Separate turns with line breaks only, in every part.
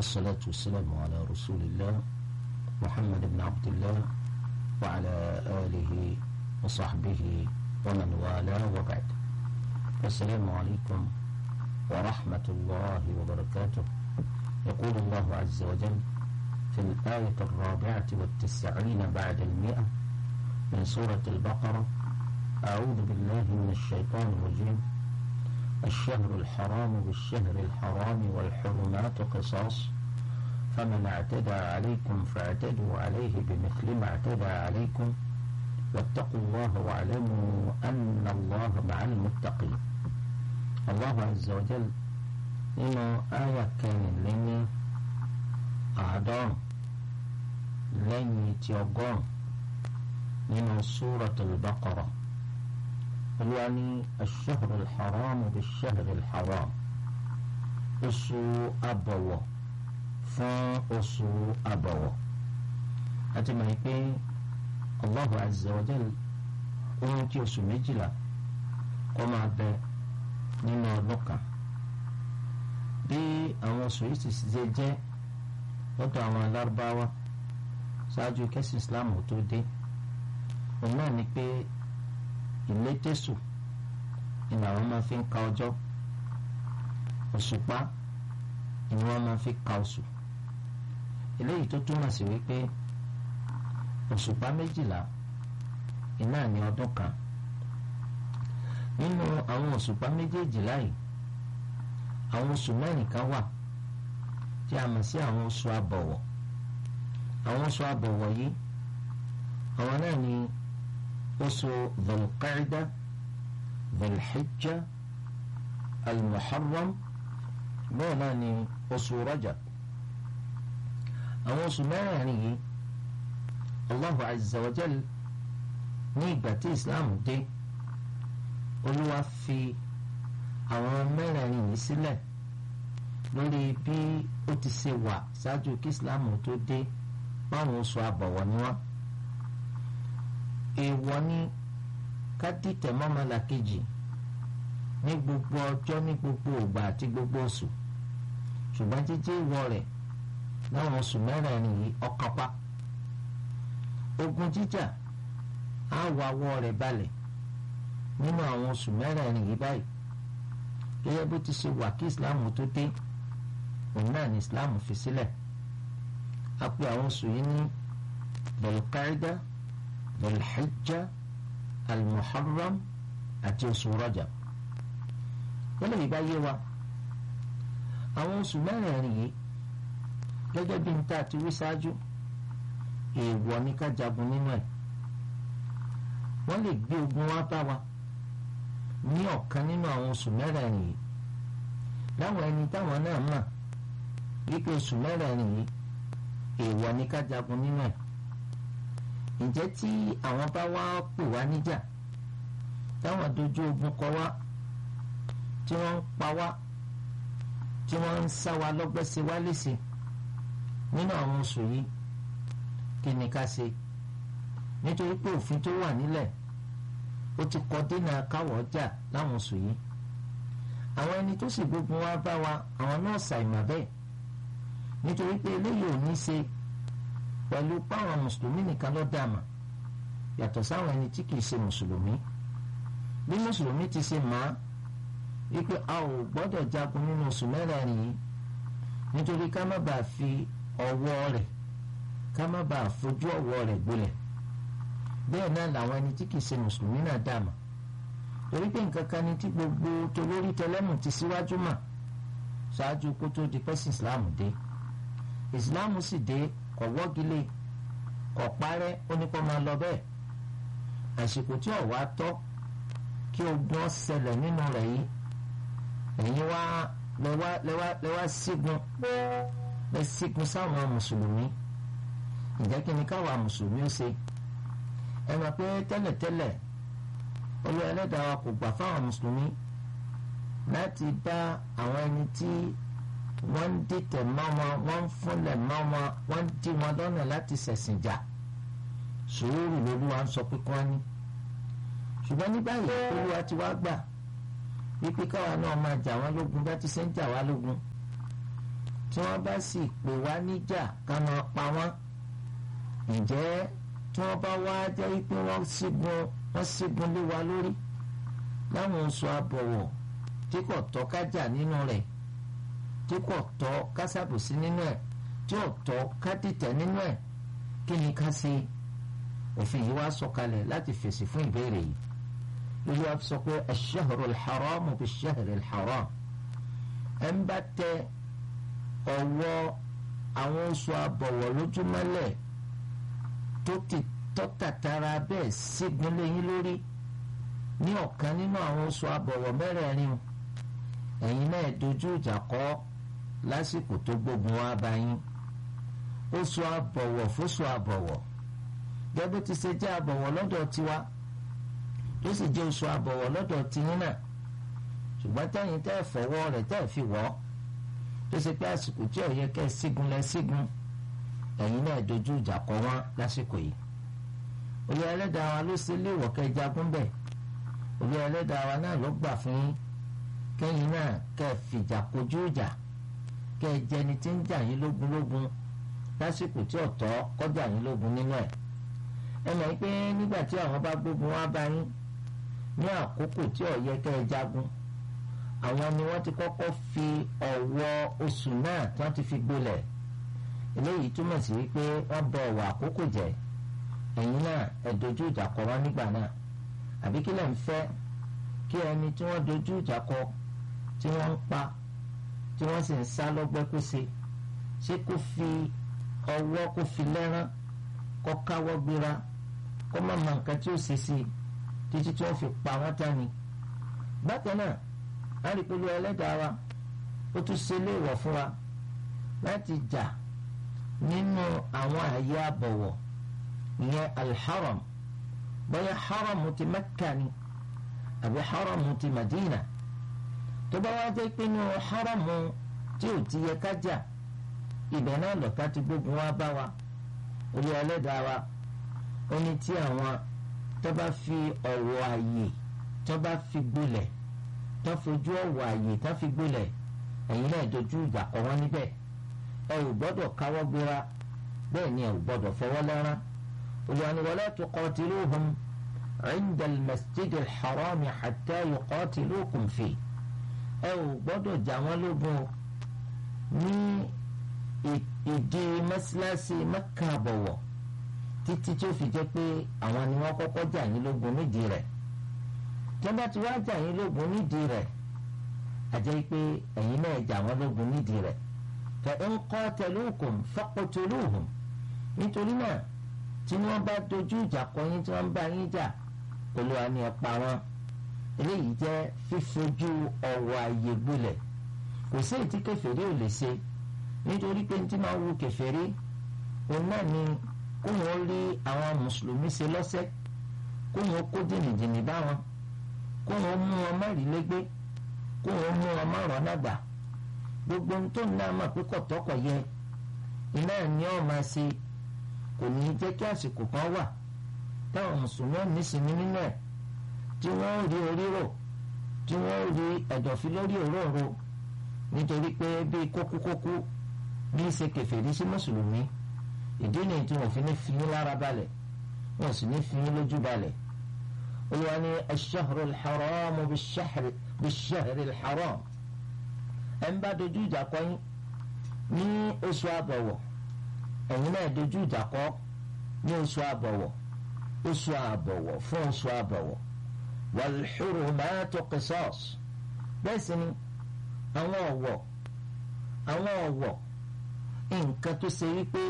والصلاة والسلام على رسول الله محمد بن عبد الله وعلى آله وصحبه ومن والاه وبعد السلام عليكم ورحمة الله وبركاته يقول الله عز وجل في الآية الرابعة والتسعين بعد المئة من سورة البقرة أعوذ بالله من الشيطان الرجيم الشهر الحرام بالشهر الحرام والحرمات قصاص فمن اعتدى عليكم فاعتدوا عليه بمثل ما اعتدى عليكم واتقوا الله واعلموا أن الله مع المتقين الله عز وجل nínú àyà kẹrìnlẹ́ni àádọ́rùn lẹ́yìn tí ọgọ́rùn nínú Suratul Baqara olúwa ní ash-shahru al-haram bish-shahri al-haram oṣù àbọ̀wọ̀ fún oṣù àbọ̀wọ̀ àti mọ̀ pé Allahu azza wa jal ohun tí oṣù méjìlá kọ́ máa bẹ nínú ọdún kan bí àwọn oṣù yìí ti ṣe jẹ́ lọ́dọ̀ àwọn alárúbáwá ṣáájú kẹ́sì islam tó dé òun náà ni pé ìlétésù ni àwọn máa fi ń ka ọjọ́ òṣùpá ni wọ́n máa fi ka oṣù eléyìí tó túmọ̀ sí wípé òṣùpá méjìlá iná ní ọdún kan nínú àwọn òṣùpá méjèèjìlá yìí àwọn oṣù mẹ́rin kan wà tí a mọ̀ sí àwọn oṣù àbọ̀wọ̀ àwọn oṣù àbọ̀wọ̀ yìí àwọn náà ni oṣù dhulqaida dhulhijja almuharram bẹ́ẹ̀ náà ni oṣù rajab àwọn oṣù mẹ́rin yìí allahu azza wa jal ní ìgbà tí islam dé olúwa fi àwọn mẹ́rẹ̀ẹ̀rin yìí sílẹ̀ lórí bí ó ti ṣe wà ṣáájú kí islam tó dé báwọn oṣù àbọ̀wọ̀ ni wọ́n. èèwọ̀ ni ká dìtẹ̀ mọ́mọ́lá kejì ní gbogbo ọjọ́ ní gbogbo ògbà àti gbogbo oṣù ṣùgbọ́n jíjẹ́ ìwọ rẹ̀ láwọn oṣù mẹ́rẹ̀ẹ̀rin yìí ọkànpá. ogun jíjà á wà wọ́ rẹ̀ balẹ̀ nínú àwọn oṣù mẹ́rẹ̀ẹ̀rin yìí báyìí gẹ́gẹ́ bó ti ṣe wà kí islam tó dé òun náà ni islam fi sílẹ̀ a pè àwọn oṣù yìí ní belkaida belhijja almuharram àti oṣù rajab wọ́n lè bá yé wa àwọn oṣù mẹ́rẹ̀ẹ̀rin yìí gẹ́gẹ́ bí n ta ti wí ṣáájú èèwọ̀ ní ká jagun nínú ẹ̀ wọ́n lè gbé ogun wá bá wa ní ọ̀kan nínú àwọn oṣù mẹ́rẹ̀ẹ̀rin yìí láwọn ẹni táwọn náà mọ̀ wípé oṣù mẹ́rẹ̀ẹ̀rin yìí èèwọ̀ ní ká jagun nínú ẹ̀ ǹjẹ́ tí àwọn bá wá pè wá níjà táwọn dojú ogun kọ wá tí wọ́n ń pa wá tí wọ́n ń sá wa lọ́gbẹ́ sí wá léṣe nínú àwọn oṣù yìí kí ni ká ṣe nítorí pé òfin tó wà nílẹ̀ ó ti kọ dínà káwọ̀ ọjà láwọn oṣù yìí àwọn ẹni tó sì gbógun wá bá wa àwọn náà ṣàìmọ̀ bẹ́ẹ̀ nítorí pé eléyìí ò ní ṣe pẹ̀lú páwọn mùsùlùmí nìkan ló dàmà yàtọ̀ sáwọn ẹni tí kìí ṣe mùsùlùmí bí mùsùlùmí ti ṣe mọ̀ á wípé a ò gbọ́dọ̀ jagun nínú oṣù mẹ́rẹ̀ẹ̀rin yìí nítorí ká má bàa fi ọwọ́ rẹ̀ ká má bàa fojú ọwọ́ rẹ̀ gbolẹ̀ bẹ́ẹ̀ náà làwọn ẹni tí kìí ṣe mùsùlùmí náà dàmà torí pé nǹkan kan ni tí gbogbo tolórí tẹlẹ́mù ti síwájú mà ṣáájú kó tó di pẹ́sì ìsìláàmù dé ìsìláàmù sì dé kọ̀ wọ́gilé kọ̀ parẹ́ ó ní kó máa lọ bẹ́ẹ̀ àsìkò tí ọ̀wá tọ́ kí ogun ṣẹlẹ̀ nínú rẹ̀ yìí ẹ̀yin wá lẹ́wà lẹ́wà lẹ́wà sígun lẹ́ sígun sáwọn mùsùlùmí ǹjẹ́ kí ni káwa mùsùlùmí ó ṣe ẹ mọ̀ pé tẹ́lẹ̀tẹ́lẹ̀ olú ẹlẹ́dàá wa kò gbà fáwọn mùsùlùmí láti bá àwọn ẹni tí wọ́n ń dìtẹ̀ mọ́ wọn wọ́n ń fúnlẹ̀ mọ́ wọn wọ́n ń dí wọn lọ́nà láti ṣẹ̀sìn jà sùúrù lolúwa ń sọ pé kí wọ́n ní ṣùgbọ́n ní báyìí olúwa ti wá gbà wípé káwa náà máa jà wọ́n lógun bá ti ṣe ń jà wá lógun tí wọ́n bá sì pè wá níjà ká máa pa wọ́n ǹjẹ́ tí wọ́n bá wá jẹ́ pé wọ́n sígun wọ́n sígun lé wa lórí láwọn oṣù àbọ̀wọ̀ tí kò tọ́ ká jà nínú rẹ̀ tí kò tọ́ ká ṣàbòsí nínú ẹ̀ tí ò tọ́ ká dìtẹ̀ nínú ẹ̀ kí ni ká ṣe òfin yìí wá sọ̀kalẹ̀ láti fèsì fún ìbéèrè yìí lórí wa sọ pé ash-shahru al-haram bish-shahri al-haram ẹ̀ ń bá tẹ ọwọ́ àwọn oṣù àbọ̀wọ̀ lójúmọ́lẹ̀ tó ti tọ́tàtara bẹ́ẹ̀ sígun léyìn lórí ní ọ̀kan nínú àwọn oṣù àbọ̀wọ̀ mẹ́rẹ̀ẹ̀rin ẹ̀yin náà dojú ìjà kọ́ lásìkò tó gbógun wá bá yín oṣù àbọ̀wọ̀ fóṣù àbọ̀wọ̀ gẹ́gẹ́ ti ṣe jẹ́ àbọ̀wọ̀ lọ́dọ̀ tiwa tó sì jẹ́ oṣù àbọ̀wọ̀ lọ́dọ̀ tiyín náà ṣùgbọ́n tẹ́yìn tẹ́ fọwọ́ rẹ̀ tẹ́ fi wọ́ tó ṣe pé àsìkò tí ó yẹ kẹ́ sígun lẹ sígun ẹ̀yin náà dojú ìjà kọ wọ́n lásìkò yìí olú ẹlẹ́dàá wa ló ṣe léèwọ̀ kẹ́ jagun bẹ́ẹ̀ olú ẹlẹ́dàá wa náà ló gbà fún yín kẹ́yìn náà kẹ́ fìjà kojú ìjà kẹ́ jẹni tí ń jà yín lógun lógun lásìkò tí ọ̀tọ̀ kọjá yín lógun nínú ẹ̀ ẹ mọ̀ pé nígbà tí àwọn bá gbógun wá bá yín ní àkókò tí ó yẹ kẹ́ jagun àwọn ni wọ́n ti kọ́kọ́ fi ọ̀wọ́ oṣù náà tí wọ́n ti fi gbolẹ̀ eléyìí túmọ̀ sí wípé wọ́n bọ ọ̀wọ́ àkókò jẹ́ ẹ̀yin náà ẹ̀ dojú ìjà kọ wọ́n nígbà náà àbí kí lẹ̀ ń fẹ́ kí ẹni tí wọ́n dojú ìjà kọ tí wọ́n ń pa tí wọ́n sì ń sá lọ́gbẹ́ kó ṣe ṣé kó fi ọwọ́ kó fi lẹ́rán kó káwọ́ gbéra kó má mọ nǹkan tí ó ṣe sí i títí tí wọ́n fi pa wọ́n tán ni bákan náà alìpẹ̀lú ẹlẹ́dàá wa ó tún ṣe léèwọ̀ fún wa láti jà nínú àwọn àyè àbọ̀wọ̀ ìyẹn alḥaram bóyá haram ti Mẹ́kà ni àbí haram ti Madina tó bá wá jẹ́ pé nínú haram tí ò ti yẹ ká jà ibẹ̀ náà lọ́ta ti gbógun wá bá wa olú ẹlẹ́dàá wa ó ní tí àwọn tó bá fi ọ̀wọ̀ àyè tó bá fi gbolẹ̀ tó fojú ọ̀wọ̀ àyè tó fi gbolẹ̀ ẹ̀yin náà dojú ìjà kọ wọ́n níbẹ̀ ẹ ò gbọ́dọ̀ káwọ́ gbéra bẹ́ẹ̀ ni ẹ ò gbọ́dọ̀ fọwọ́ lẹ́rán olùwàní wala tuqatiluhum inda al-masjid al-harami hatta yuqatilukum fi ẹ ò gbọ́dọ̀ jà wọ́n lógun ní ìdí mọ́sálásí Mẹ́kà àbọ̀wọ̀ títí tí ó fi jẹ́ pé àwọn ni wọ́n kọ́kọ́ jà yín lógun nídìí rẹ̀ tọ́ba tí wàá jà yín lógun nídìí rẹ̀ àjẹ́ pé ẹ̀yin náà jà wọ́n lógun nídìí rẹ̀ fa in qataluukum faqtuluhum nítorí náà tí wọ́n bá dojú ìjà kọ yín tí wọ́n bá yín jà Olúwa ni ẹ pa wọ́n eléyìí jẹ́ fífojú ọ̀wọ̀ àyè gbolẹ̀ kò sí ètí kèfèrí ò lè ṣe nítorí pé tí máa wu kèfèrí òun náà ni kó wọn rí àwọn mùsùlùmí ṣe lọ́sẹ̀ kó wọn kó jìnnìjìnnì bá wọn kó wọn mú wọn má rí légbé kó wọn mú wọn má rọ́nà gbà gbogbo ohun tó ń náà mà pé kọ̀tọ́kọ̀ yẹ iná ni ọ̀ máa ṣe kò ní jẹ́ kí àsìkò kan wà táwọn mùsùlùmí ò ní sinmi nínú ẹ̀ tí wọ́n rí orí rò tí wọ́n rí ẹ̀dọ̀fí lórí òróǹro nítorí pé bíi kókúkókú bí ṣe kèfèrí sí mùsùlùmí ìdí nìyí tí wọ́n fi ní fi yín lára balẹ̀ wọ́n sì ní fi yín lójú balẹ̀ olùwà ní ash-shahru al-haram bish-shahri al-haram ẹ̀ ń bá dojú ìjà kọ yín ní oṣù àbọ̀wọ̀ ẹ̀yin náà dojú ìjà kọ ní oṣù àbọ̀wọ̀ oṣù àbọ̀wọ̀ fún oṣù àbọ̀wọ̀ wal-hurumatu qisas bẹ́ẹ̀ sì ni àwọn ọ̀wọ̀ àwọn ọ̀wọ̀ nǹkan tó ṣe wípé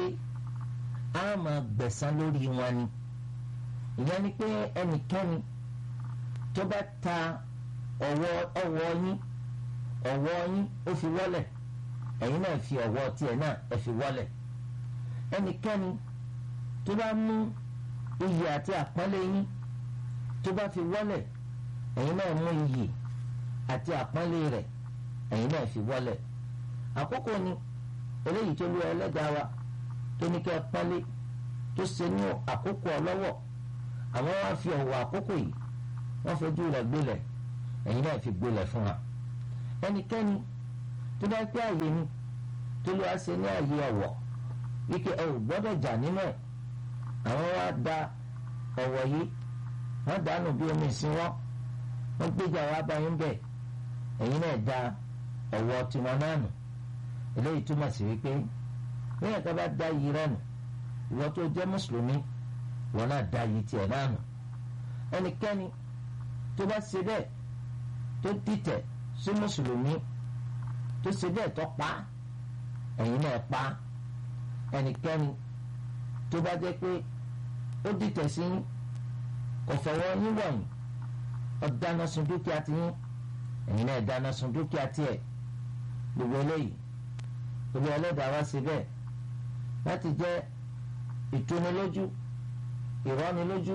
a máa gbẹ̀san lórí wọn ni ìyẹn ni pé ẹnikẹ́ni tó bá ta ọwọ́ ọwọ́ yín ọwọ́ yín ó fi wọ́lẹ̀ ẹ̀yin náà fi ọwọ́ tiẹ̀ náà ẹ fi wọ́lẹ̀ ẹnikẹ́ni tó bá mú iyì àti àpọ́nlé yín tó bá fi wọ́lẹ̀ ẹ̀yin náà mú iyì àti àpọ́nlé rẹ̀ ẹ̀yin náà fi wọ́lẹ̀ àkókò ni eléyìí tó lú ẹlẹ́dàá wa tó ní kẹ́ ẹ pọ́nlé tó ṣe ní àkókò ọlọ́wọ́ àwọn wá fi ọ̀wọ̀ àkókò yìí wọ́n fojú rẹ̀ gbélẹ̀ ẹ̀yin náà fi gbélẹ̀ fún wa ẹnikẹ́ni tó bá pẹ́ àyè ni tó ló wá ṣe ní ààyè ọ̀wọ̀ wípé ẹ ò gbọ́dọ̀ jà nínú ẹ̀ àwọn wá da ọ̀wọ̀ yìí wọ́n dànù bí omi ìsinwọ́ wọ́n gbéjà wá bá yín bẹ̀ ẹ̀yin náà da ọ̀wọ̀ tiwọn náà nù eléyìí túmọ̀ sí wípé bẹ́ẹ̀ ká bá da yìí rẹ̀ nù ìwọ tó jẹ́ mùsùlùmí ìwọ náà da yìí tiẹ̀ náà nù ẹnikẹ́ni tó bá ṣe bẹ́ẹ̀ tó dìtẹ̀ sí mùsùlùmí tó ṣe bẹ́ẹ̀ tó pa ẹ̀yin náà pa ẹnikẹ́ni tó bá jẹ́ pé ó dìtẹ̀ sí yín kò fọwọ́ yín wọ̀nyí ó dáná sun dúkìá ti yín ẹ̀yin náà dáná sun dúkìá tiẹ̀ gbogbo eléyìí gbogbo ẹlẹ́dàá wá sí bẹ́ẹ̀ láti jẹ́ ìtúnilójú ìrọ́nilójú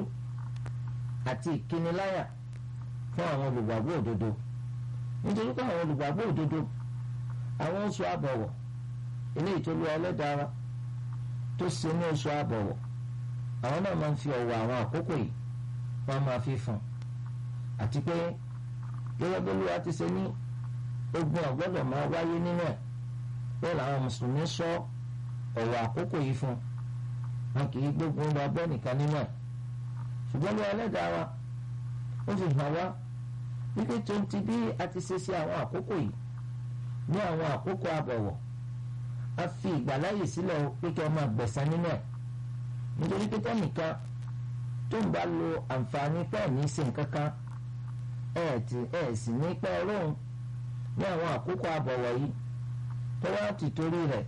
àti ìkíniláyà fún àwọn olùgbàgbọ́ òdodo nítorí pé àwọn olùgbàgbọ́ òdodo àwọn oṣù àbọ̀wọ̀ eléyìí tó lé ẹlẹ́dàá wa tó ṣe ní oṣù àbọ̀wọ̀ àwọn náà máa ń fi ọ̀wọ̀ àwọn àkókò yìí wọ́n máa fi fún àti pé gẹ́gẹ́ bí olúwa ti ṣe ní ogun ọ̀gbọ́dọ̀ máa wáyé nínú ẹ̀ bẹ́ẹ̀ làwọn mùsùlùmí sọ ọ̀wọ̀ àkókò yìí fún wọn kì í gbógun lọ bẹ́ẹ̀ nìkan nínú ẹ̀ ṣùgbọ́n ní ẹlẹ́dàá wa ó fi hàn wá wípé tó ń ti bí a ti ṣe sí àwọn àkókò yìí ní àwọn àkókò àbọ̀wọ̀ a fi ìgbàláyè sílẹ̀ pé kí wọ́n máa gbẹ̀san nínú ẹ̀ nítorí pé tẹ́nìkan tó ń bá lo àǹfààní pẹ́ẹ́ ní í ṣe nǹkan kan ẹ̀ tí ẹ̀ sì ní pẹ́ ọlọ́run ní àwọn àkókò àbọ̀wọ̀ yìí tó wá ti torí rẹ̀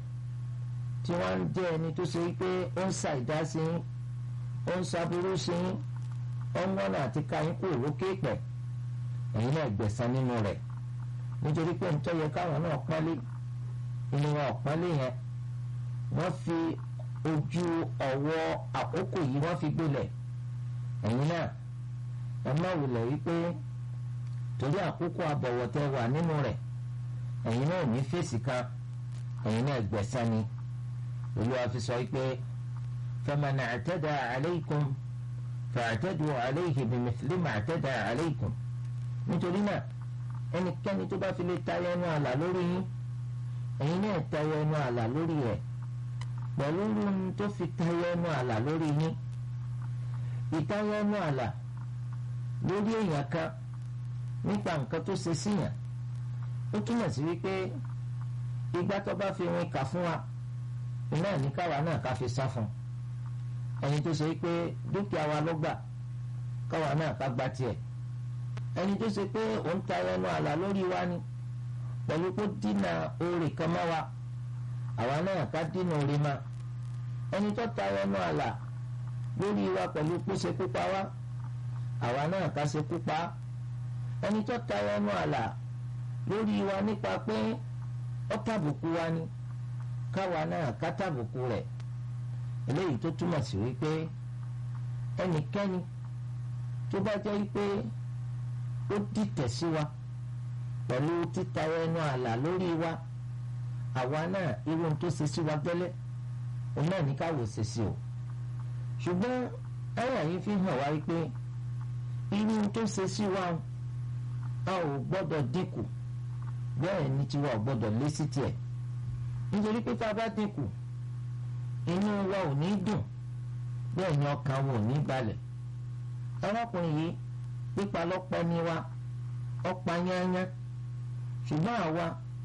tí wọ́n ń jẹ́ ẹni tó ṣe pé ó ń ṣàìdá sí yín ó ń ṣàbúrú sí yín ó ń wọ́nà àti ká yín kó òrókè pẹ̀ ẹ̀yin náà gbẹ̀san nínú rẹ̀ nítorí pé nítorí yẹ káwọn náà pọ́nlé inú wọn pọ́nlé yẹn wọ́n fi ojú ọ̀wọ́ àkókò yìí wọ́n fi gbélẹ̀ ẹ̀yin náà ẹ má wulẹ̀ wípé torí àkókò àbọ̀wọ̀ tẹ wà nínú rẹ̀ ẹ̀yin náà ní fèsì kan ẹ̀yin náà gbẹ̀san ni olúwa fi sọ pé faman i'tada alaykum fa'tadu alayhi bimithli ma i'tada alaykum nítorí náà ẹnikẹ́ni tó bá fi lè tayọ ẹnu àlà lórí yín ẹ̀yin náà tayọ ẹnu àlà lórí rẹ̀ pẹ̀lú ohun tó fi tayọ ẹnu àlà lórí yín ìtayọ ẹnu àlà lórí èèyàn kan nípa nǹkan tó ṣe síyàn ó túmọ̀ sí wípé ìgbà tó bá fi rin kà fún wa iná ní káwa náà ká fi sá fún ẹni tó ṣe pé dúkìá wa ló gbà káwa náà ká gba tiẹ̀ ẹni tó ṣe pé òun tayọ ẹnu àlà lórí wa ni pẹ̀lú kó dínà oore kan mọ́ wa àwa náà ká dínà oore ma ẹni tó tayọ ẹnu àlà lórí wa pẹ̀lú kó ṣe kópa wa àwa náà ká ṣe kópa ẹni tó tayọ ẹnu àlà lórí wa nípa pé ó tàbùkù wa ni káwa náà ká tàbùkù rẹ̀ eléyìí tó túmọ̀ sí wípé ẹnikẹ́ni tó bá jẹ́ wípé ó dìtẹ̀ sí wa pẹ̀lú títayọ ẹnu àlà lórí wa àwa náà irú ohun tó ṣe sí wa gẹ́lẹ́ òun náà ní káwọ́ ṣe sí o ṣùgbọ́n ẹ̀yà yìí fi hàn wá wípé irú ohun tó ṣe sí wa a ò gbọ́dọ̀ dínkù bẹ́ẹ̀ ni tiwa ò gbọ́dọ̀ lé sí tiẹ̀ nítorí pé tá a bá dínkù inú wa ò ní dùn bẹ́ẹ̀ ni ọkàn wa ò ní balẹ̀ arákùnrin yìí pípa lọ́pọ̀ ni wa ọ̀pá yányá ṣùgbọ́n àwa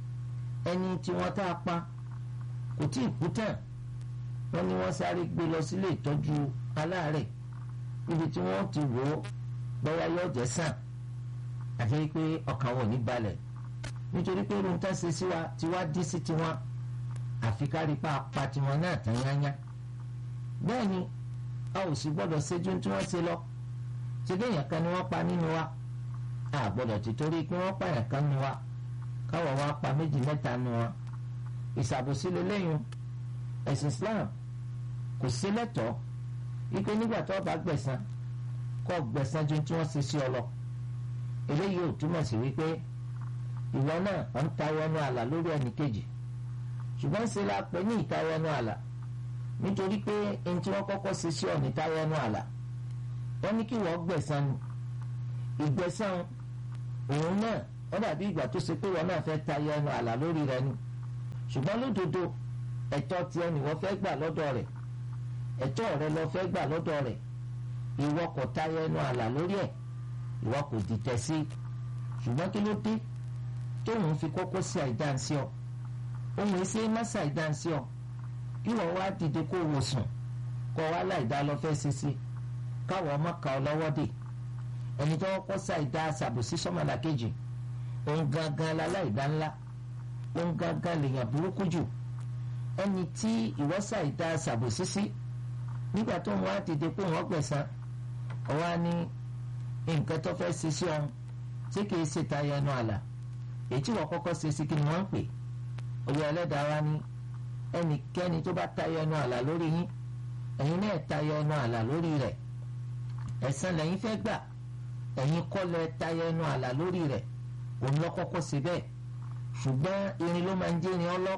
ẹni tí wọ́n tá a pa kò tí ì kú tán wọ́n ní wọ́n sáré gbé lọ sílé ìtọ́jú aláàárẹ̀ níbi tí wọ́n ti wò ó bóyá yóò jẹ́ sàn àti pé ọkàn wọn ò ní balẹ̀ nítorí pé irun tá ṣe sí wa tí wá dí sí tiwọn àfi kárí pa apá tiwọn náà tán yányá bẹ́ẹ̀ ni a ò sì gbọ́dọ̀ ṣẹ́jú tí wọ́n ṣe lọ ṣe bí èèyàn kan ni wọ́n pa nínú wa a gbọ́dọ̀ ti torí pé wọ́n pa èèyàn kan nínú wa káwọ̀ wá pa méjì mẹ́ta nínú wa ìṣàbòsí lélẹ́yìn ẹ̀sìn Islam kò sí lẹ́tọ̀ọ́ wípé nígbà tó bá gbẹ̀san kó gbẹ̀san ju tí wọ́n ṣe sí ọ lọ eléyìí ò túmọ̀ sí wípé ìwọ náà ọ̀ ń tayọ ẹnu àlà lórí ẹnì kejì ṣùgbọ́n ṣe la pè ní ìtayọ ẹnu àlà nítorí pé ẹni tí wọ́n kọ́kọ́ ṣe sí ọ ní tayọ ẹnu àlà wọ́n ní kí wọ́n gbẹ̀san ni ìgbẹ̀san òun náà wọ́n dàbí ìgbà tó ṣe pé wọ́n náà fẹ́ tayọ ẹnu àlà lórí rẹ ni ṣùgbọ́n lódodo ẹ̀tọ́ tiẹ̀ ni wọ́n fẹ́ gbà lọ́dọ̀ rẹ̀ ẹ̀tọ́ rẹ lọ fẹ́ gbà lọ́dọ̀ rẹ̀ ìwọ kò tayọ ẹnu àlà lórí ẹ̀ ìwọ kò dìtẹ̀ sí ṣùgbọ́n kí ló dé tóun fi kókó sí àìdáǹsí ọ ohun èsì mọ́sà àìdáǹsí ọ kí wọ́n wá dìde kó wò sùn kọ́ wá láìdá lọ fẹ́ ṣe sí káwọn ọmọ kà ọ lọ́wọ́ dè ẹni tó kọ́ sí àìdá àṣàbòsí sọ́mọlá kejì òun gangan láláìdá ńlá òun gangan lèèyàn burúkú jù ẹni tí ìwọ́sà ìdá àṣàbòsí sí nígbà tó ń wá dìde pé wọ́n gbẹ̀san ọwọ́ ní nǹkan tó fẹ́ ṣe sí ọ̀hún tí kìí ṣe tayọ ẹnu àlà èyí tí wọ́n kọ́kọ́ ṣe sí kí ni wọ́n ń pè olú ẹlẹ́dàá wa ní ẹnikẹ́ni tó bá tayọ ẹnu àlà lórí yín ẹ̀yin náà tayọ ẹnu àlà lórí rẹ̀ ẹ̀san lẹ́yìn fẹ́ gbà ẹ̀yin kọ́ lẹ tayọ ẹnu àlà lórí rẹ̀ òun lọ kọ́kọ́ ṣe bẹ́ẹ̀ ṣùgbọ́n irin ló máa ń jẹ́ irin ọlọ́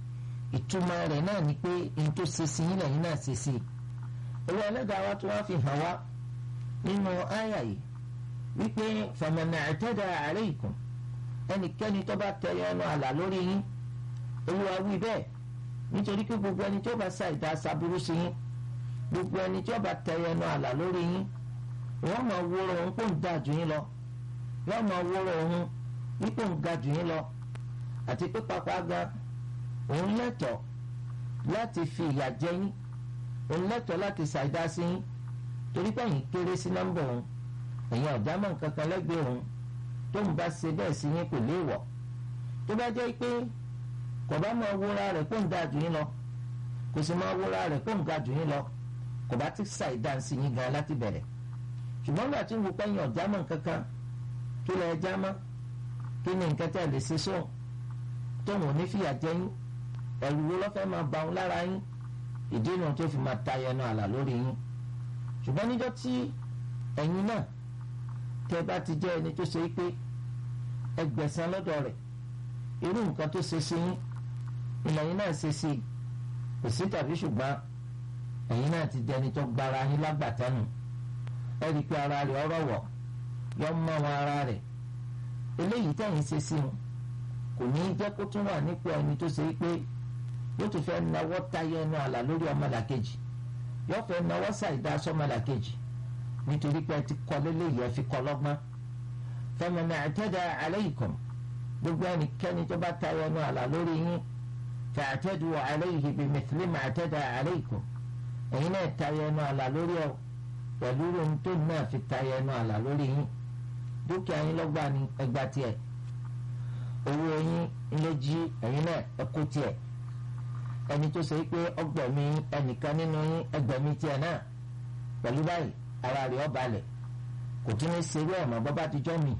ìtumọ̀ rẹ̀ náà ni pé n tó ṣe sí yín lẹ́yìn náà ṣe sí i olú ẹlẹ́dàá wa tó wá fi hàn wá nínú àyà yìí wípé fàmìnà àtẹ́dà alaykum ẹnikẹ́ni tó bá tẹ ẹnu àlà lórí yín olúwa wí bẹ́ẹ̀ nítorí pé gbogbo ẹni tó bá sa ìdá aṣaburú sí yín gbogbo ẹni tó bá tẹ ẹnu àlà lórí yín wọ́n máa wúro òun kó ń da jù yín lọ wọ́n máa wúro òun wípé ń ga jù yín lọ àti pé pápá gan òun lẹ́tọ̀ọ́ láti fi ìyà jẹ yín òun lẹ́tọ̀ọ́ láti ṣàìdá sí yín torí pé ẹ̀yin kéré sí nọ́mbà òun ẹ̀yin ọ̀dámọ̀ nǹkan kan lẹ́gbẹ̀ẹ́ òun tó ń bá ṣe bẹ́ẹ̀ sí yín kò léèwọ̀ tó bá jẹ́ pé kò bá máa wúra rẹ̀ kó ń da jù yín lọ kò sì máa wúra rẹ̀ kó ń ga jù yín lọ kò bá ti ṣàìdá sí yín gan láti bẹ̀rẹ̀ ṣùgbọ́n gbà tí ń wo pẹ́yìn ọ̀dámọ̀ nǹkan kan kí lẹ ẹ jámọ́ kí ni nǹkan tẹ̀ lè ṣe sóhun tóun ò ní fìyà jẹ yín ẹ̀rù wo lọ́fẹ́ máa ba òun lára yín ìdí inú tó fi máa tayọ ẹnu àlà lórí yín ṣùgbọ́n níjọ́ tí ẹ̀yin náà tẹ́ bá ti jẹ́ ẹni tó ṣe é pé ẹgbẹ̀sán lọ́dọ̀ rẹ̀ irú nǹkan tó ṣe sí yín ìlànà náà ṣe sí kò sí tàbí ṣùgbọ́n ẹ̀yin náà ti jẹ́ ẹni tó gbára yín lágbàtánu ẹ rí i pé ara rẹ̀ ọ̀rọ̀ wọ̀ yọ mọ́ wọn ara rẹ̀ eléyìí tẹ̀yìn ṣe sí wọn kò ní í jẹ́ kó tún wà nípò ẹni tó ṣe é pé yóò tún fẹ́ nawọ́ tayọ ẹnu àlà lórí ọmọlàkejì yóò fẹ́ nawọ́ ṣàìdá sọmọlàkejì nítorí pé ẹ ti kọ́ lélẹ́yìí ẹ fi kọ́ lọ́gbọ́n faman i'tada alaykum gbogbo ẹnikẹ́ni tó bá tayọ ẹnu àlà lórí yín fa'tadu alayhi bimithli ma i'tada alaykum ẹ̀yin náà tayọ ẹnu àlà lórí ọ pẹ̀lú ohun tó náà fi tayọ ẹnu àlà lórí yín dúkìá yín lọ́gbà ní ẹgbà tiẹ̀ owó yín ilé jí ẹ̀yin náà ẹkú tiẹ̀ ẹni tó ṣe pé ọgbẹ̀mí ẹnìkan nínú yín ẹgbẹ̀mí tiẹ̀ náà pẹ̀lú báyìí ara rẹ̀ ó balẹ̀ kò tún ní ṣerú ẹ̀ mọ́ bọ́bá dijọ́ mi.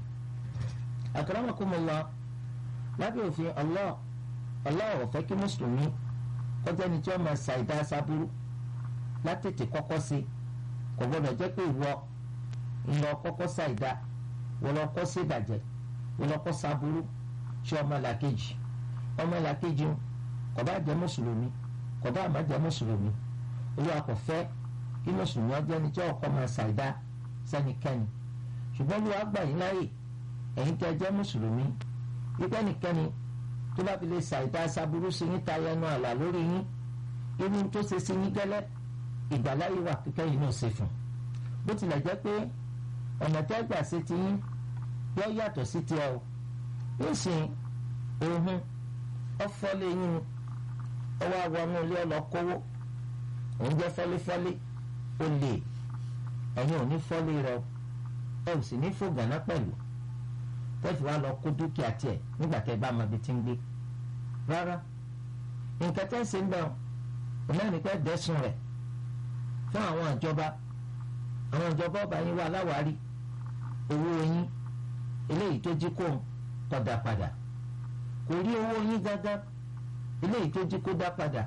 akramakumullah lábẹ́ òfin Allah Allah ò fẹ́ kí mùsùlùmí kọjá ni tí wọ́n máa ṣàìdá sábúrú látètè kọ́kọ́ sí kò gbọ́dọ̀ jẹ́ pé ìwọ ńlọ kọ́kọ́ ṣàìdá wọ́n lọ kọ́ sí ìbàjẹ́ wọ́n lọ kọ́ sábúrú ṣé ọmọ làkejì ọmọ làkejì kò bá jẹ́ mùsùlùmí kò bá má jẹ́ mùsùlùmí olúwa kò fẹ́ kí mùsùlùmí ọjọ́ ni tí ọkọ máa ṣàìdá sẹ́nikẹ́ni ṣùgbọ́n olúwa gbà yín láàyè ẹ̀yin tẹ́ jẹ́ mùsùlùmí wípé nìkẹ́ni tó bá fi lè ṣàìdá sábúrú sí yín tayọ ẹnu àlà lórí yín irú tó ṣe sí yín gẹ́lẹ́ ìgbàláyé wà kíkẹ́ yìí náà ṣe fún bó tilẹ̀ jẹ́ pé ọ̀nà tẹ́ gbà sí ti yín yọ yàtọ̀ sí tiẹ̀ o yóò sì ohun ọfọlẹ yín ọwọ́ àwọn ilé ọlọ́kọ́wó òun jẹ́ fọ́lífọ́lí ó lè ẹ̀yin ò ní fọ́lí rẹ ẹ ò sì ní fò gànà pẹ̀lú tẹ́fì wá lọ kó dúkìá tiẹ̀ nígbà tẹ́ bá máa bi tí ń gbé rárá nǹkan tẹ́ ń ṣe ń bẹ̀ òun náà ní pẹ́ dẹ́sùn rẹ̀ fún àwọn ìjọba àwọn ìjọba ọba yín wà láwárí owó yín eléyìí tó jí kó kó dá padà kò rí owó yín gángan eléyìí tó jí kó dá padà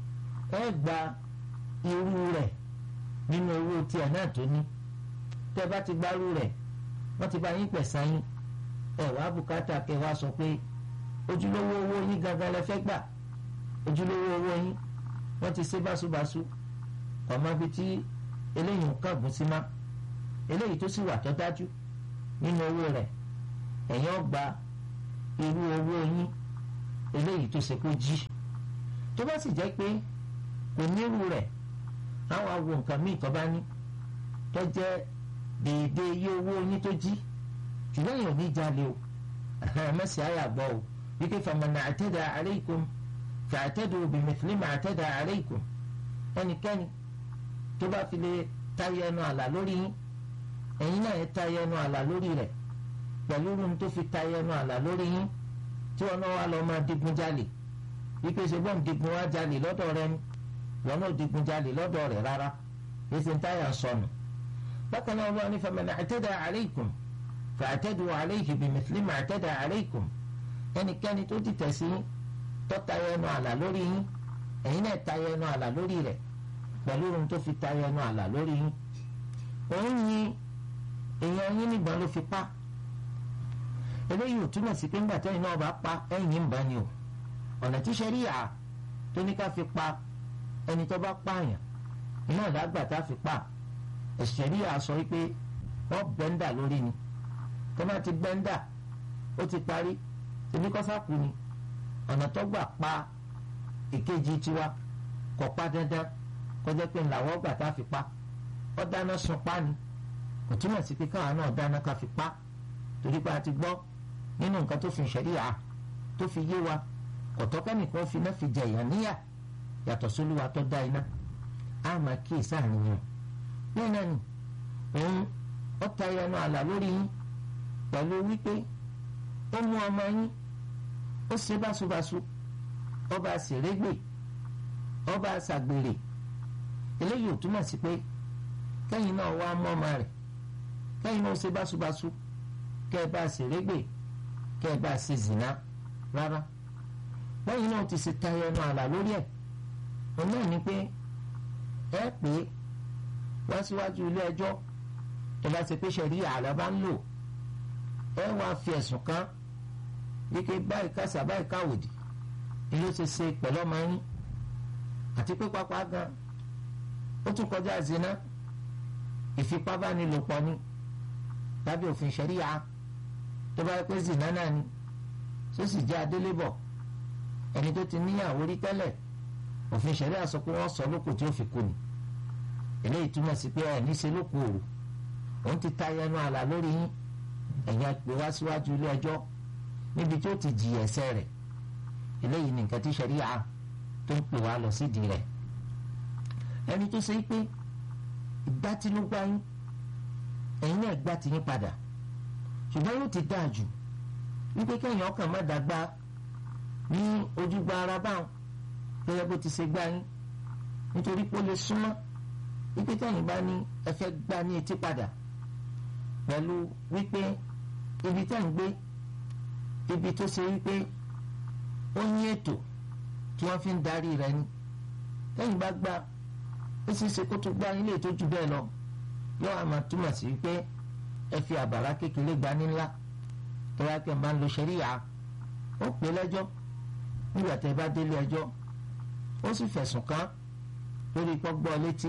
ẹ gba irú rẹ̀ nínú owó tiẹ̀ náà tó ní tẹ́ bá ti gbárù rẹ̀ wọ́n ti bá yín pẹ̀sán yín ẹ wàá bùkátà kẹ́ wá sọ pé ojúlówó owó yín gángan lẹ fẹ́ gbà ojúlówó owó yín wọ́n ti ṣe báṣubàṣu ọmọ bíi tí eléyìí ń kàgùn sí má eléyìí tó sì wà tó dájú nínú owó rẹ̀ ẹ̀yin ọgbà irú owó yín eléyìí tó ṣe kó jí tó bá sì jẹ́ pé kò nírú rẹ̀ àwọn awo nǹkan míì tó bá ní tó jẹ́ déédéé iye owó yín tó jí ṣùgbọ́n èèyàn ò ní jalè o mẹ́sì àyà gbọ́ o wípé faman i'tada alaykum fa'tadu bimithli ma i'tada alaykum ẹnikẹ́ni tó bá fi lè tayọ ẹnu àlà lórí yín ẹ̀yin náà yẹ tayọ ẹnu àlà lórí rẹ̀ pẹ̀lú irun tó fi tayọ ẹnu àlà lórí yín tí wọn náà wá lọ máa digun jalè wípé ṣe bọ́n digun wá jalè lọ́dọ̀ rẹ ni wọn náà digun jalè lọ́dọ̀ rẹ̀ rárá èsì táyà ń sọnù bákan náà wọn ní faman i'tada alaykum fa'tadu alayhi bimithli ma i'tada alaykum ẹnikẹ́ni tó ti tẹ̀sí tó tayọ ẹnu àlà lórí yín ẹ̀yin náà tayọ ẹnu àlà lórí rẹ̀ pẹ̀lú ohun tó fi tayọ ẹnu àlà lórí yín òun yin èèyàn yín nígbà ló fi pa eléyìí ò túmọ̀ sí pé ńgbà tẹ́yìn náà bá pa ẹ̀yìn ń bá ni o ọ̀nà tí sẹ́ríyà tó ní ká fi pa ẹni tó bá pààyàn iná ìdágbà tá a fi pa ẹ̀sẹ̀ríyà sọ wípé wọ́n bẹ́ńdà lórí ni tó bá ti bẹ́ńdà ó ti parí tèmi kọ́sákù ni ọ̀nà tó gbà pa ìkejì tiwa kò pa dandan kọjá pé ńláwọ́ gbà tá a fi pa ó dáná sun pa ni kò túmọ̀ sí pé káwọn náà dáná ká fi pa torí pé a ti gbọ́ nínú nǹkan tó fi ṣẹ̀ríà tó fi yé wa kọ̀tọ́kẹ́nìkan fi náà fi jẹ èèyàn níyà yàtọ̀ sólúwa tó dá iná á máa kíyèsí àníyàn bẹ́ẹ̀ náà ni òun ó ta ẹnu àlà lórí yín pẹ̀lú wípé ó mú ọmọ yín ó ṣe báṣubàṣu ọba àṣèrégbè ọba àṣàgbèrè eléyìí ò túmọ̀ sí pé kẹ́yìn náà wá mọ́ ọmọ rẹ̀ kẹ́yìn náà ó ṣe báṣubàṣu kẹ́ ẹ bá àṣèrégbè kẹ́ ẹ bá ṣe zìnà rárá lẹ́yìn náà ti ṣe tayọ ẹnu àlà lórí ẹ̀ òun náà ni pé ẹ pé wá síwájú ilé ẹjọ́ tó bá ṣe pé ṣẹ̀rí àlà bá ń lò ẹ wá fi ẹ̀sùn kan wípé báyìí kásá báyìí káwòdì ni ló ṣe ṣe pẹ̀lú ọmọ yín àti pé pápá gan ó tún kọjá zina ìfipábánilòpọ̀ ni lábẹ́ òfin ṣẹ̀ríà tó bá yẹ pé zina náà ni tó sì jẹ́ adélébọ̀ ẹni tó ti níyàwó rí tẹ́lẹ̀ òfin ṣẹ̀ríà sọ pé wọ́n sọ lóko tí ó fi kú ni eléyìí túmọ̀ sí pé ẹ̀ níṣe lóko òru òun ti ta ẹnu àlà lórí yín ẹ̀yin àpè wá síwájú ilé ẹjọ́ níbi tí ó ti jì ẹ̀ṣẹ̀ rẹ̀ eléyìí ni nǹkan tí ṣẹ̀ríà tó ń pè wá lọ sídìí rẹ̀ ẹni tó ṣe pé ìgbà tí ló gbá yín ẹ̀yin náà gbá ti yín padà ṣùgbọ́n yóò ti dáa jù wípé kẹ́yìn ọkàn má dàgbà ní ojúgbà ara báwọn gẹ́gẹ́ bó ti ṣe gbá yín nítorí pé ó lè súnmọ́ wípé kẹ́yìn bá ní ẹ fẹ́ gbá ní etí padà pẹ̀lú wípé ibi tẹ́ ń gbé ibi tó ṣe wípé ó ní ètò tí wọ́n fi ń darí rẹ̀ ni kẹ́yìn bá gbá ó sì ṣe kó tó gbá ilé tó jù bẹ́ẹ̀ lọ yóò àmà túmọ̀ sí wípé ẹ fi àbàrá kékeré gba ní ńlá tó wá pé máa ń lo ṣẹ́ríyà ó pè lẹ́jọ́ nígbà tẹ́ bá délé ẹjọ́ ó sì fẹ̀sùn kàn lórí pọ́ gbọ́ létí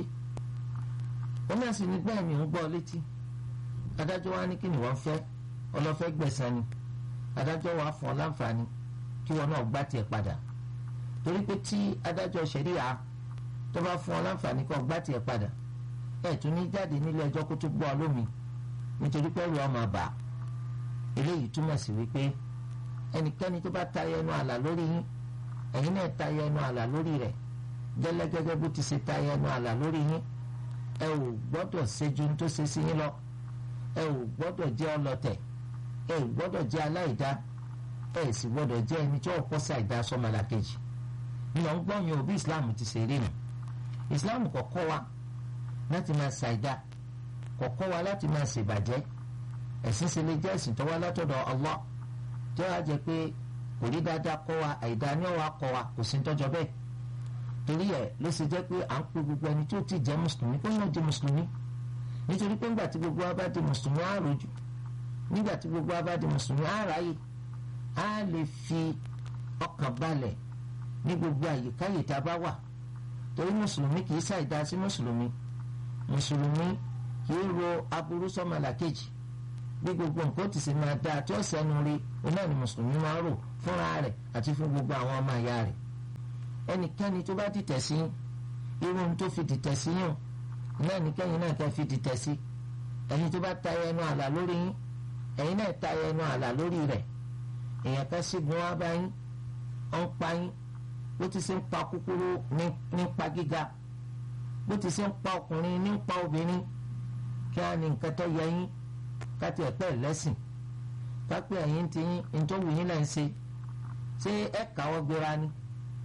ó náà sì ní bẹ́ẹ̀ ni ń gbọ́ létí adájọ́ wa ní kí ni wọ́n fẹ́ ọlọ́fẹ́ gbẹ̀san ni adájọ́ wa fún ọ láǹfààní kí wọn náà gbá tiẹ̀ padà torí pé tí adájọ́ ṣẹ̀ríyà tó bá fún ọ láǹfààní kó gbá tiẹ̀ padà ẹ̀ tún ní jáde nílé ẹjọ́ kó tó gbọ́ ọ lómi nítorí pé ẹrù ọmọ àbá eléyìí túmọ̀ sí wípé ẹnikẹ́ni tó bá tayọ ẹnu àlà lórí yín ẹ̀yin náà tayọ ẹnu àlà lórí rẹ̀ gẹ́lẹ́ gẹ́gẹ́ bó ti ṣe tayọ ẹnu àlà lórí yín ẹ ò gbọ́dọ̀ ṣẹ́jú tó ṣe sí yín lọ ẹ ò gbọ́dọ̀ jẹ́ ọlọ́tẹ̀ ẹ ò gbọ́dọ̀ jẹ́ aláìdá ẹ sì gbọ́dọ̀ jẹ́ ẹni tí ọ̀pọ̀ ṣàìdá sọ́mọlàkejì nínú ọgbọ́n òbí Islam ti ṣe rí nu Islam kò kọ́ wa láti máa ṣàìdá kò kọ́ wa láti máa ṣèbàjẹ́ ẹ̀sìn ṣe lè jẹ́ ẹ̀sìn tó wá látọ̀dọ̀ Allah tó wá jẹ́ pé kò rí dáadáa kọ́ wa àìdá ni ó wá kọ́ wa kò sí tọ́jọ́ bẹ́ẹ̀ torí ẹ̀ ló ṣe jẹ́ pé à ń pe gbogbo ẹni tó ti jẹ́ mùsùlùmí kó náà jẹ́ mùsùlùmí nítorí pé ńgbà tí gbogbo wa bá di mùsùlùmí á rojú nígbà tí gbogbo wa bá di mùsùlùmí á ráyè á lè fi ọkàn balẹ̀ ní gbogbo àyíkáyè tá a bá wà torí mùsùlùmí kì í ṣàìdá sí mùsùlùmí mùsùlùmí kì í ro aburú sọ́mọlàkejì bí gbogbo nǹkan ti ṣe máa dáa tí ó sẹ́nu rí iná ni mùsùlùmí máa rò fúnra rẹ̀ àti fún gbogbo àwọn ọmọ ìyá rẹ̀ ẹnikẹ́ni tó bá dìtẹ̀ sí irú ohun tó fi dìtẹ̀ sí yàn náà nìkẹ́yìn náà kẹ́ fi dìtẹ̀ sí ẹni tó bá tayọ ẹnu àlà lórí yín ẹ̀yin náà tayọ ẹnu àlà lórí rẹ̀ èèyàn kan sígun wá bá yín ó ń pa yín bó ti ṣe ń pa kúkúrú ní pa gíga bó ti ṣe ń pa ọkùnrin ní pa obìnrin kí á ní nǹkan tó yẹ yín káti ẹ̀pẹ́ lẹ́sìn kápẹ́ ẹ̀yìn ti yín nítorí yín náà ń ṣe ṣé ẹ káwọ́ gbéra ni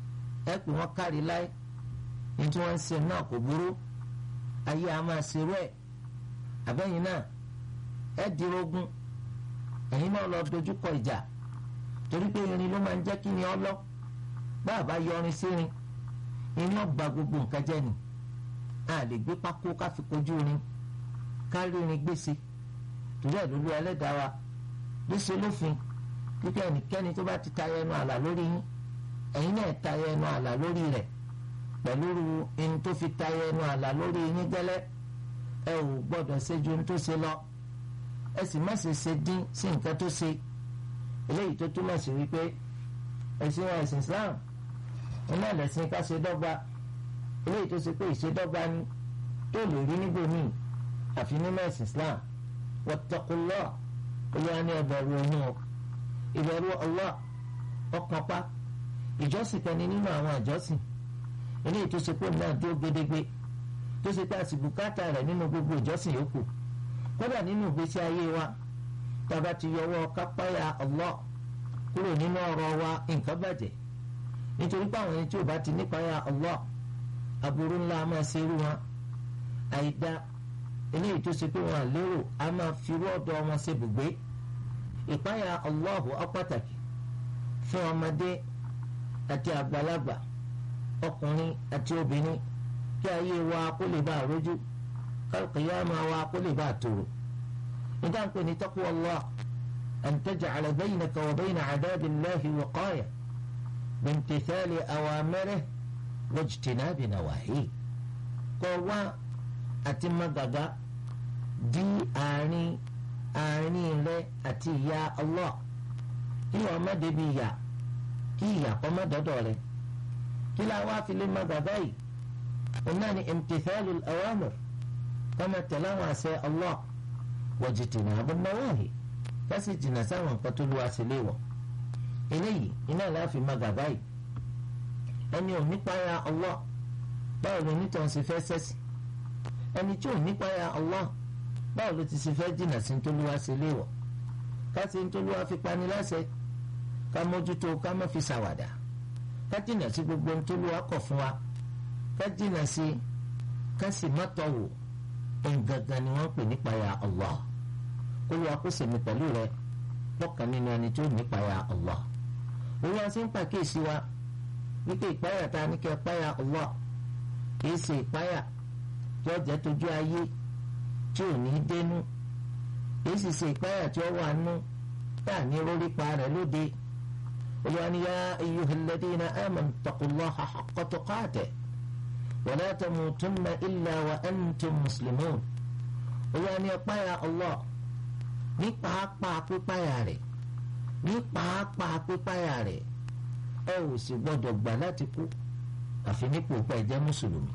ẹ pè wọ́n kárí láì ní tí wọ́n ń ṣe náà kò burú ayé a máa ṣerú ẹ̀ àbẹ́yìn náà ẹ dirogun ẹ̀yin náà lọ dojúkọ ìjà torí pé irin ló máa ń jẹ́ kí ni ọlọ́ bá a bá yọrin sírin irin ọgbà gbogbo nǹkan jẹ́ ni a lè gbé pákó ká fi kojú irin ká rí irin gbèsè torí ẹ̀ lólu ẹlẹ́dàá wa ló ṣe lófin kíkẹ́ ẹnikẹ́ni tó bá ti tayọ ẹnu àlà lórí yín ẹ̀yin náà tayọ ẹnu àlà lórí rẹ̀ pẹ̀lú ẹni tó fi tayọ ẹnu àlà lórí yín gẹ́lẹ́ ẹ ò gbọ́dọ̀ ṣe ju ohun tó ṣe lọ ẹ sì má ṣe ṣe dín sí nǹkan tó ṣe eléyìí tó túmọ̀ sí wípé ẹ̀sìn wa ẹ̀sìn Islam iná lẹ̀sìn ká ṣe dọ́gba eléyìí tó ṣe pé ìṣedọ́gba ni tó lè rí níbòmíì àfi nínú ẹ̀sìn Islam wattaqullah olúwa ní ẹbẹ̀rù ọ̀hún ọ ìbẹ̀rù Allah ọkàn pa ìjọsìn kan ní nínú àwọn àjọsìn eléyìí tó ṣe pé náà dúró gédégbé tó ṣe pé àsìbùkátà rẹ̀ nínú gbogbo ìjọsìn yòókù kódà nínú ìgbésí ayé wa tàbá ti yọwọ́ kápáyà Allah kúrò nínú ọ̀rọ̀ wa nǹkan bàjẹ́ nítorí pé àwọn ẹni tí ò bá ti nípayà Allah aburú ńlá máa ṣe irú wọn àìdá eléyìí tó ṣe pé wọn àlérò a máa fi irú ọ̀dọ̀ wọn ṣe bùgbé ìpáyà Allahu ọpàtàkì fún ọmọdé àti àgbàlagbà ọkùnrin àti obìnrin kí ayé wa kó lè bá àrójú kálukìyàmá wa kó lè bá àtòrò nígbà pé ní taqwa Allah an taj'ala baynaka wa bayna 'adabillahi wiqaya bimtithali awamirihi wajtinabi nawahihi kọ́ wá àti magaga di àárín àárín rẹ àti ìyà Allah kí wọ́n má débi ìyà kí ìyà kọ́ má dọ́dọ̀ rẹ kí láwọn afilé magaga yìí òun náà ni imtithalu al-awamir kọ́mọ tẹ̀lé àwọn àṣẹ Allah wajtinabi nawahi kásì jìnnà sáwọn nǹkan tó lu àṣìlẹ̀ wọ̀ eléyìí iná láàfin magaga yìí ẹni ò nípa ya Allah báwo ló nítorí ṣe fẹ́ sẹ́sì ẹni tí ò nípa ya Allah báwo ló ti ṣe fẹ́ jìnnà sí ntòlúwa ṣe léwọ̀ ká ṣe ntòlúwa fi pani láṣẹ ká mójútó ká má fi ṣàwàdà ká jìnnà sí gbogbo ntòlúwa kọ̀ fún wa ká jìnnà sí ká sì má tọ̀wò ẹ̀ǹgangan ni wọ́n pè nípa ya Allah kó ló wa kó sèmi pẹ̀lú rẹ lọ́kàn nínú ẹni tí ó nípa ya Allah òun wá sí ń pàkíyèsí wa wípé ìpáyà ta ní kẹ́ páyà Allah kìí ṣe ìpáyà tí ó jẹ́ tójú ayé tí ò ní dénú kìí sì ṣe ìpáyà tí ó wà nú tá à ní rórí pa rẹ̀ lóde olùwàní yá ayyuhal ladina amanu taqullaha haqqa tuqatihi wa la tamutunna illa wa antum muslimun olùwàní páyà Allah ní pàápàá pípáyà rẹ̀ ní pàápàá pípáyà rẹ̀ ẹ ò sì gbọdọ̀ gbà láti kú àfi nípò pẹ́ jẹ́ mùsùlùmí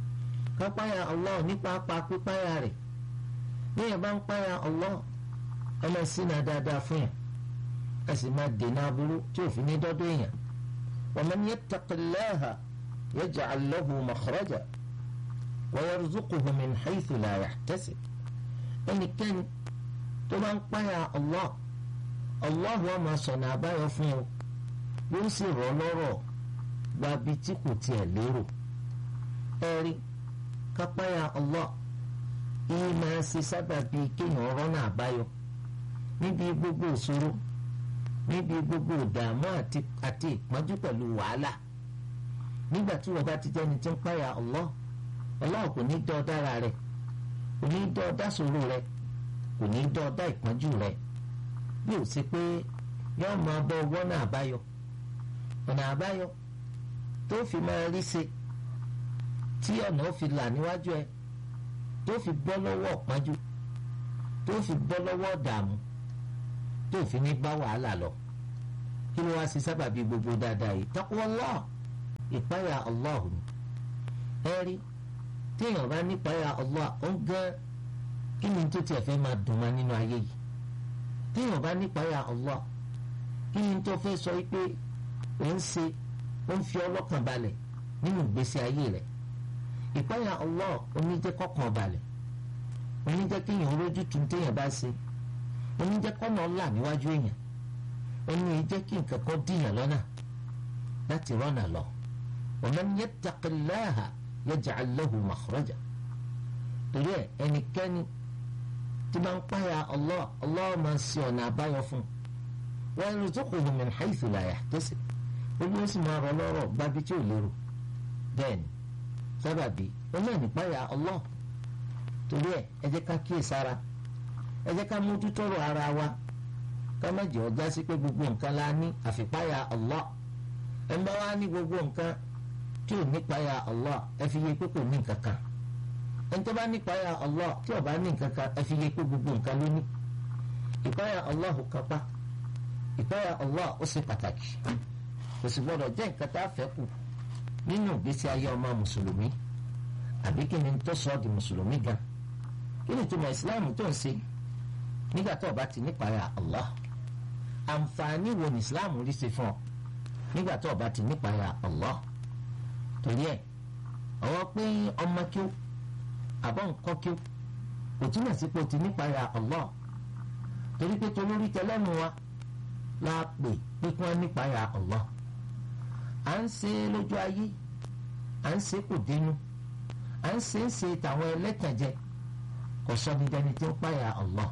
kápáyà Allah nípa apá pípáyà rẹ̀ bí ẹ bá ń páyà Allah ẹ máa ṣínà dáadáa fún yàn ẹ sì máa dènà aburú tí òfin ní dọ́dọ̀ èèyàn wa man yattaqillaha yaj'al lahu makhraja wa yarzuquhu min haythu la yahtasib ẹnikẹ́ni tó bá ń páyà Allah Allah wa máa sọ̀nà àbáyọ fún ọ yóò sì rọ̀ lọ́rọ̀ gba bí tí kò tiẹ̀ lérò ẹ̀rí kápáyà Allah yìí máa ṣe sábàbí kéèyàn rọ́nà àbáyọ níbi gbogbo ìṣòro níbi gbogbo ìdààmú àti ìpọ́njú pẹ̀lú wàhálà nígbà tí wọ́n bá ti jẹ́ni tí ń páyà Allah Allah kò ní dọ́ dára rẹ̀ kò ní dọ́ dá ṣòro rẹ̀ kò ní dọ́ dá ìpọ́njú rẹ̀ bí ó ṣe pé yọ́ọ́ máa bọ́ wọ́nà àbáyọ ọ̀nà àbáyọ tó fi máa rí ṣe tí ọ̀nà ó fi là níwájú ẹ tó fi bọ́ lọ́wọ́ ọ̀pájú tó fi bọ́ lọ́wọ́ ọ̀dààmú tó fi ní bá wàhálà lọ kí ló wá sí sábàbí gbogbo dáadáa yìí taqwallah ìpáyà Allah ni ẹ rí téèyàn bá nípáyà Allah ó ń gán kí ni tó tiẹ̀ fẹ́ máa dùn máa nínú ayé yìí téèyàn bá nípáyà Allah kí ni tó fẹ́ sọ pé ó ń ṣe ó ń fi ọlọ́kàn balẹ̀ nínú ìgbésí ayé rẹ̀ ìpáyà Allah oníjẹ́ kọ́kàn balẹ̀ oníjẹ́ kéèyàn olójú tún téèyàn bá ṣe oníjẹ́ kọ́nà ọ̀la níwájú èèyàn oní jẹ́ kí nǹkan kan dìyàn lọ́nà láti rọ́nà lọ wa man yattaqillaha yaj'al lahu makhraja torí ẹ ẹnikẹ́ni tí máa ń páyà Allah Allah máa ṣe ọ̀nà àbáyọ fún wa yarzuquhu min haythu la yahtasib olú ó sì máa rọ lọ́rọ̀ gbábi tí ò lérò bẹ́ẹ̀ ni sábàbí olóò ní páyà Allah torí ẹ ẹ jẹ́ ká kíyè sára ẹ jẹ́ ká mójútọ́rọ̀ ara wa ká má jẹ́ ọjà sí pé gbogbo nǹkan la ní àfipáyà Allah ẹ bá wá ní gbogbo nǹkan tí ò nípáyà Allah ẹ fi yé pé kò ní nǹkan kan ẹni tó bá nípáyà Allah tí ò bá ní nǹkan kan ẹ fi yé pé gbogbo nǹkan ló ní ìpáyà Allah kápá ìpáyà Allah ó ṣe pàtàkì kò sì gbọdọ̀ jẹ́ nǹkan tá a fẹ́ kù nínú ìgbésí ayé ọmọ mùsùlùmí àbí kí ni tó sọ ọ́ di mùsùlùmí gan kí ni ìtumọ̀ ìsìláàmù tó ń ṣe nígbà tó o bá ti nípayà Allah àǹfààní wo ni ìsìláàmù rí ṣe fún ọ nígbà tó o bá ti nípayà Allah torí ẹ ọwọ́ pé ọmọ kí ó àbọ̀ nǹkan kí ó kò túmọ̀ sí pé o ti nípayà Allah torí pé tolórí tẹlẹ́nu wa la pè pé kí wọ́n nípayà Allah à ń ṣe lójú ayé à ń ṣe kò dénú à ń ṣe ń ṣe tàwọn ẹlẹ́tànjẹ kò sọ ní dẹni tí ń páyà Allah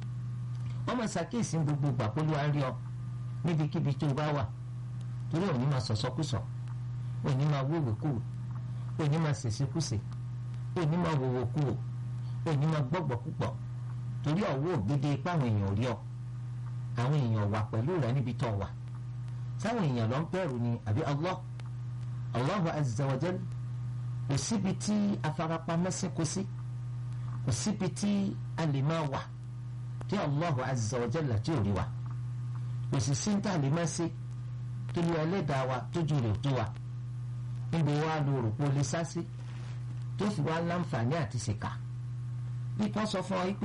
wọ́n máa ṣàkíyèsí gbogbo ìgbà pé olúwa rí ọ níbikíbi tó bá wà torí òní máa sọ̀sọ́kùsọ̀ òní máa wéwèé kúrò òní máa ṣèṣekúṣe òní máa wòwò kúrò òní máa gbọ́gbọ́ púpọ̀ torí ọ̀wọ́ ògbédè ipá àwọn èèyàn rí ọ àwọn èèyàn wà pẹ̀lú rẹ níbi tó wà sáwọn èèyàn lọ ń bẹ̀rù ni àbí Allah Allahu azza wa jal kò síbi tí afarapamọ́ sí kò sí kò síbi tí a lè máa wà tí Allahu azza wa jalla tí ò rí wa kò sì sí tá a lè máa ṣe tó lu ẹlẹ́dàá wa tójú rẹ̀ tó wa níbo wa lo rò pé o lè sá sí tó fi wá láǹfààní àti ṣèkà bí kan sọ fún ọ yìí pé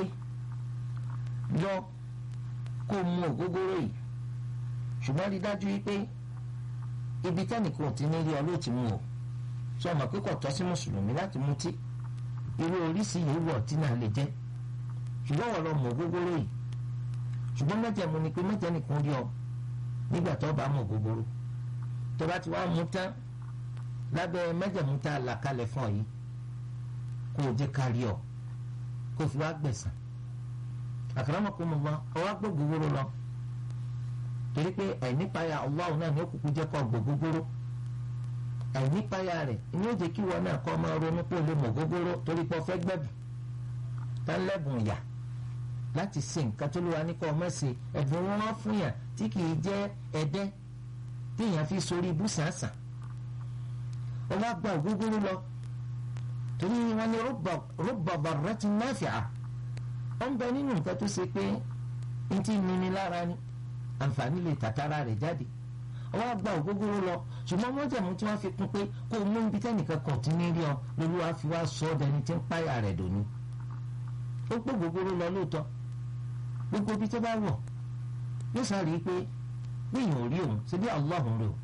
lọ kó o mu ògógóró yìí ṣùgbọ́n rí dájú yìí pé ibi tẹ́nìkan ti ní rí ọ ló ti mú o sọ ma pé kò tọ́ sí mùsùlùmí láti mutí irú oríṣi yìí wọ̀ tí náà lè jẹ́ ṣùgbọ́n wọ́n lọ mọ̀ gógóró yìí ṣùgbọ́n mẹ́jẹ̀mú ni pé mẹ́jẹ̀ nìkan rí ọ nígbà tó bá mọ̀ gógóró tó bá ti wá mú tán lábẹ́ mẹ́jẹ̀mú tá a là kalẹ̀ fún ọ yìí kó o jẹ́ ká rí ọ kó o fi wá gbẹ̀sán akramakumullah ọ wá gbọ́ gógóró lọ torí pé àìnípayà Allah náà ni ó kúkú jẹ́ kó gbọ́ gógóró àìnípayà rẹ̀ ni ó jẹ́ kí wọn náà kọ́ máa ronú pé o lè mọ̀ gógóró torí pé o fẹ́ gbẹ̀bù tálẹ́bùn yà láti ṣe nǹkan tó lówà ní kọ́ ọmọ ṣe ẹ̀bùn wọn wá fún yàn tí kì í jẹ́ ẹ̀dẹ́ téèyàn fi sórí ibú sàǹsàn ó wá gba ògógóró lọ torí wọn ní rubba darratin nafi'a ó ń bẹ nínú nǹkan tó ṣe pé n ti nini lára ni àǹfààní lè tàtàrà rẹ̀ jáde ó wá gba ògógóró lọ ṣùgbọ́n mọ́jàmú tí wọ́n fi kún pé kó o mú ibi tẹ́nìkan kan tí ní rí ọ lolúwa fi wá sọ ọ́ dẹni tí ń páyà rẹ̀ dòní ó pé gbogbooro lọ lóòótọ́ gbogbo ibi tó bá wọ̀ yóò sáré pé níyàn ò rí òun ṣe bí Allah ń rí o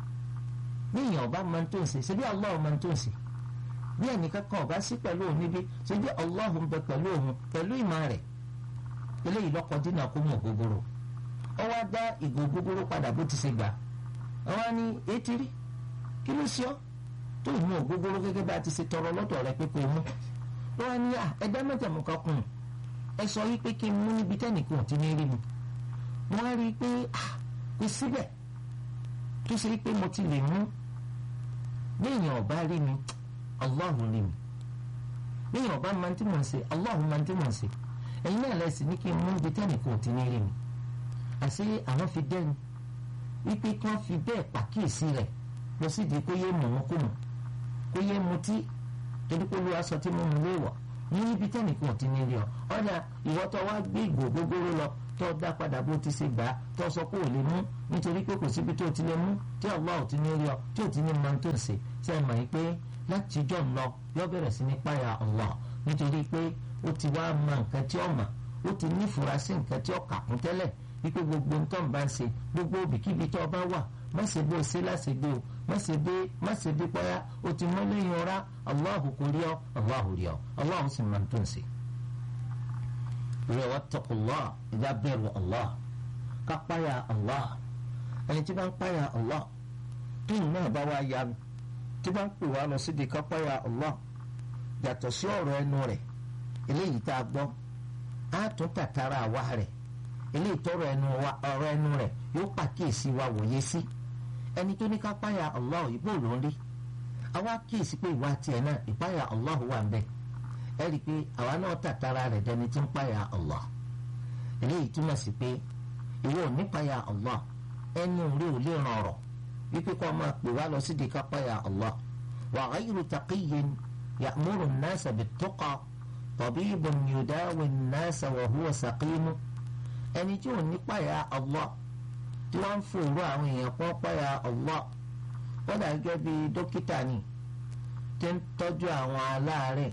níyàn ọba máa ń tó ń ṣe ṣe bí Allah máa ń tó ń ṣe bí ẹnìkan kan ọba sí pẹ̀lú òun níbi ṣe bí Allah ń bẹ pẹ̀lú òun pẹ̀lú ìmọ̀ rẹ̀ eléyìí lọ́kọ̀ dínà kó mú ògógóró ó wá dá ìgò ògógóró padà bó ti ṣe gbà ó wá ní etí rí kí ló ṣe ọ́ tó mú ògógóró gẹ́gẹ́ bá ti ṣe tọrọ lọ́dọ̀ rẹ pé kó mú wọ́n ní à ẹ̀dá mẹ́jẹ̀mú kan kùn ẹ sọ yí pé kí n mú níbi tẹ́nìkan ti ní rí mi wọ́n á rí i pé kò síbẹ̀ tó ṣe pé mo ti lè mú léèyàn ọba rí mi Allahu rí mi léèyàn ọba máa ń tí mò ń ṣe Allahu máa ń tí mò ń ṣe ẹ̀yin náà lẹ́sìn ní kí n mú níbi tẹ́nìkan ti ní rí mi àṣé àwọn fi dẹ́nu wípé kí wọ́n fi bẹ́ẹ̀ pàkíyèsí rẹ̀ lọ sídìí kó yé mọ̀ wọn kó mọ̀ kó yé mutí torí pé olúwa sọ tí mo mú lé wọ̀ ní ibi tẹ́nìkan ti ní rí ọ ọ̀dà ìwọ tó wá gbé ìgò gbogbooro lọ tó dá padà bó ti ṣe gbà á tó sọ pé ò lè mú nítorí pé kò síbi tó ti lè mú tí Allah ò ti ní rí ọ tí ò ti ní mọ tó ń ṣe ṣe é mọ̀ yìí pé láti jọ̀ ń lọ yọ bẹ̀rẹ̀ sí ní páyà Allah nítorí pé ó ti wá mọ nǹkan tí ó mọ̀ ó ti nífura sí nǹkan tí ó kà kún tẹ́lẹ̀ wípé gbogbo ń tọ́ ń bá ń ṣe gbogbo òbíkíbi tó bá wà má ṣe bó ṣe láṣẹ gbé o má ṣe bí má ṣe bí pọ́yá o ti mọ́ lẹ́yìn ọ̀rá Allahu kò rí ọ Allahu rí ọ Allahu sì máa ń tó ń ṣe. ìrẹ̀ wattaqullah ìjà bẹ̀rù Allah ká páyà Allah ẹni tí bá ń páyà Allah tóun náà bá wá yanu tí bá ń pè wá lọ síbi ká páyà Allah yàtọ̀ sí ọ̀rọ̀ ẹnu rẹ̀ eléyìí tá a gbọ́ á tún tàtàrà àwa rẹ̀ eléyìí tọrọ ẹnu wa ọ̀rọ̀ ẹnu rẹ̀ yóò pàkíyèsí wa wòye sí ẹni tó ní ká páyà Allah ìbò ló ń rí àwa kíyèsí pé ìwà tiẹ̀ náà ìpáyà Allah wà ń bẹ ẹ rí i pé àwa náà tàtàrà rẹ̀ dẹni tí ń páyà Allah eléyìí túmọ̀ sí pé ìwọ ò ní páyà Allah ẹnu rí ò lè ràn ọ̀rọ̀ wípé kó máa pè wá lọ sídìí ká páyà Allah wa ghayru taqiyyin ya'muru an-nasa bit-tuqa tabibun yudawi an-nasa wa huwa saqimu ẹni tí ò ní páyà Allah tí wọ́n ń fòrò àwọn èèyàn pọ́n páyà Allah wọ́n dà gẹ́gẹ́ bí dókítà ni tí ń tọ́jú àwọn aláàárẹ̀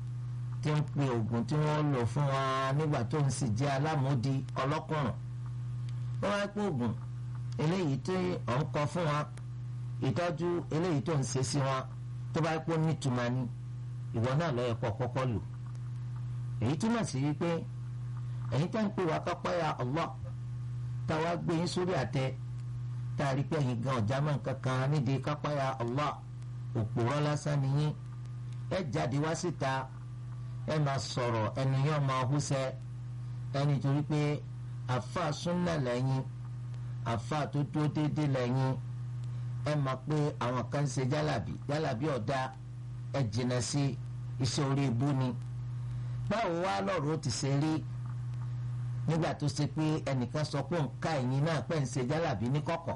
tí ń pe oògùn tí wọ́n lò fún wa nígbà tó ń sì jẹ́ alámòdì ọlọ́kùnrin wọ́n wá pé oògùn eléyìí tí ò ń kọ fún wa ìtọ́jú eléyìí tó ń ṣe sí wa tó bá pé nítumọ̀ ni ìwọ náà lọ́ọ́ yẹ kó kọ́kọ́ lò èyí túmọ̀ sí wípé ẹ̀yin tá ń pè wá kápáyà Allah táwa gbé yín sórí àtẹ tá a rí pé ẹ̀yin gan ọ̀já mọ̀ kankan nídìí kápáyà Allah òpòrọ́ lásán nìyí ẹ jáde wá síta ẹ máa sọ̀rọ̀ ẹnu yẹn máa húṣẹ́ ẹni torí pé àfa súnà lẹ́yìn àfa tó dúró déédéé lẹ́yìn ẹ máa pé àwọn kan ń ṣe jálàbí jálàbí ọ̀dà ẹ jìnnà sí iṣẹ́ orí ibú ni báwo wá lọ́rọ̀ ó ti ṣe rí nígbà tó ṣe pé ẹnìkan sọ pé òǹkà ẹ̀yìn náà pẹ́ ń ṣe jálàbí ní kọ̀kọ̀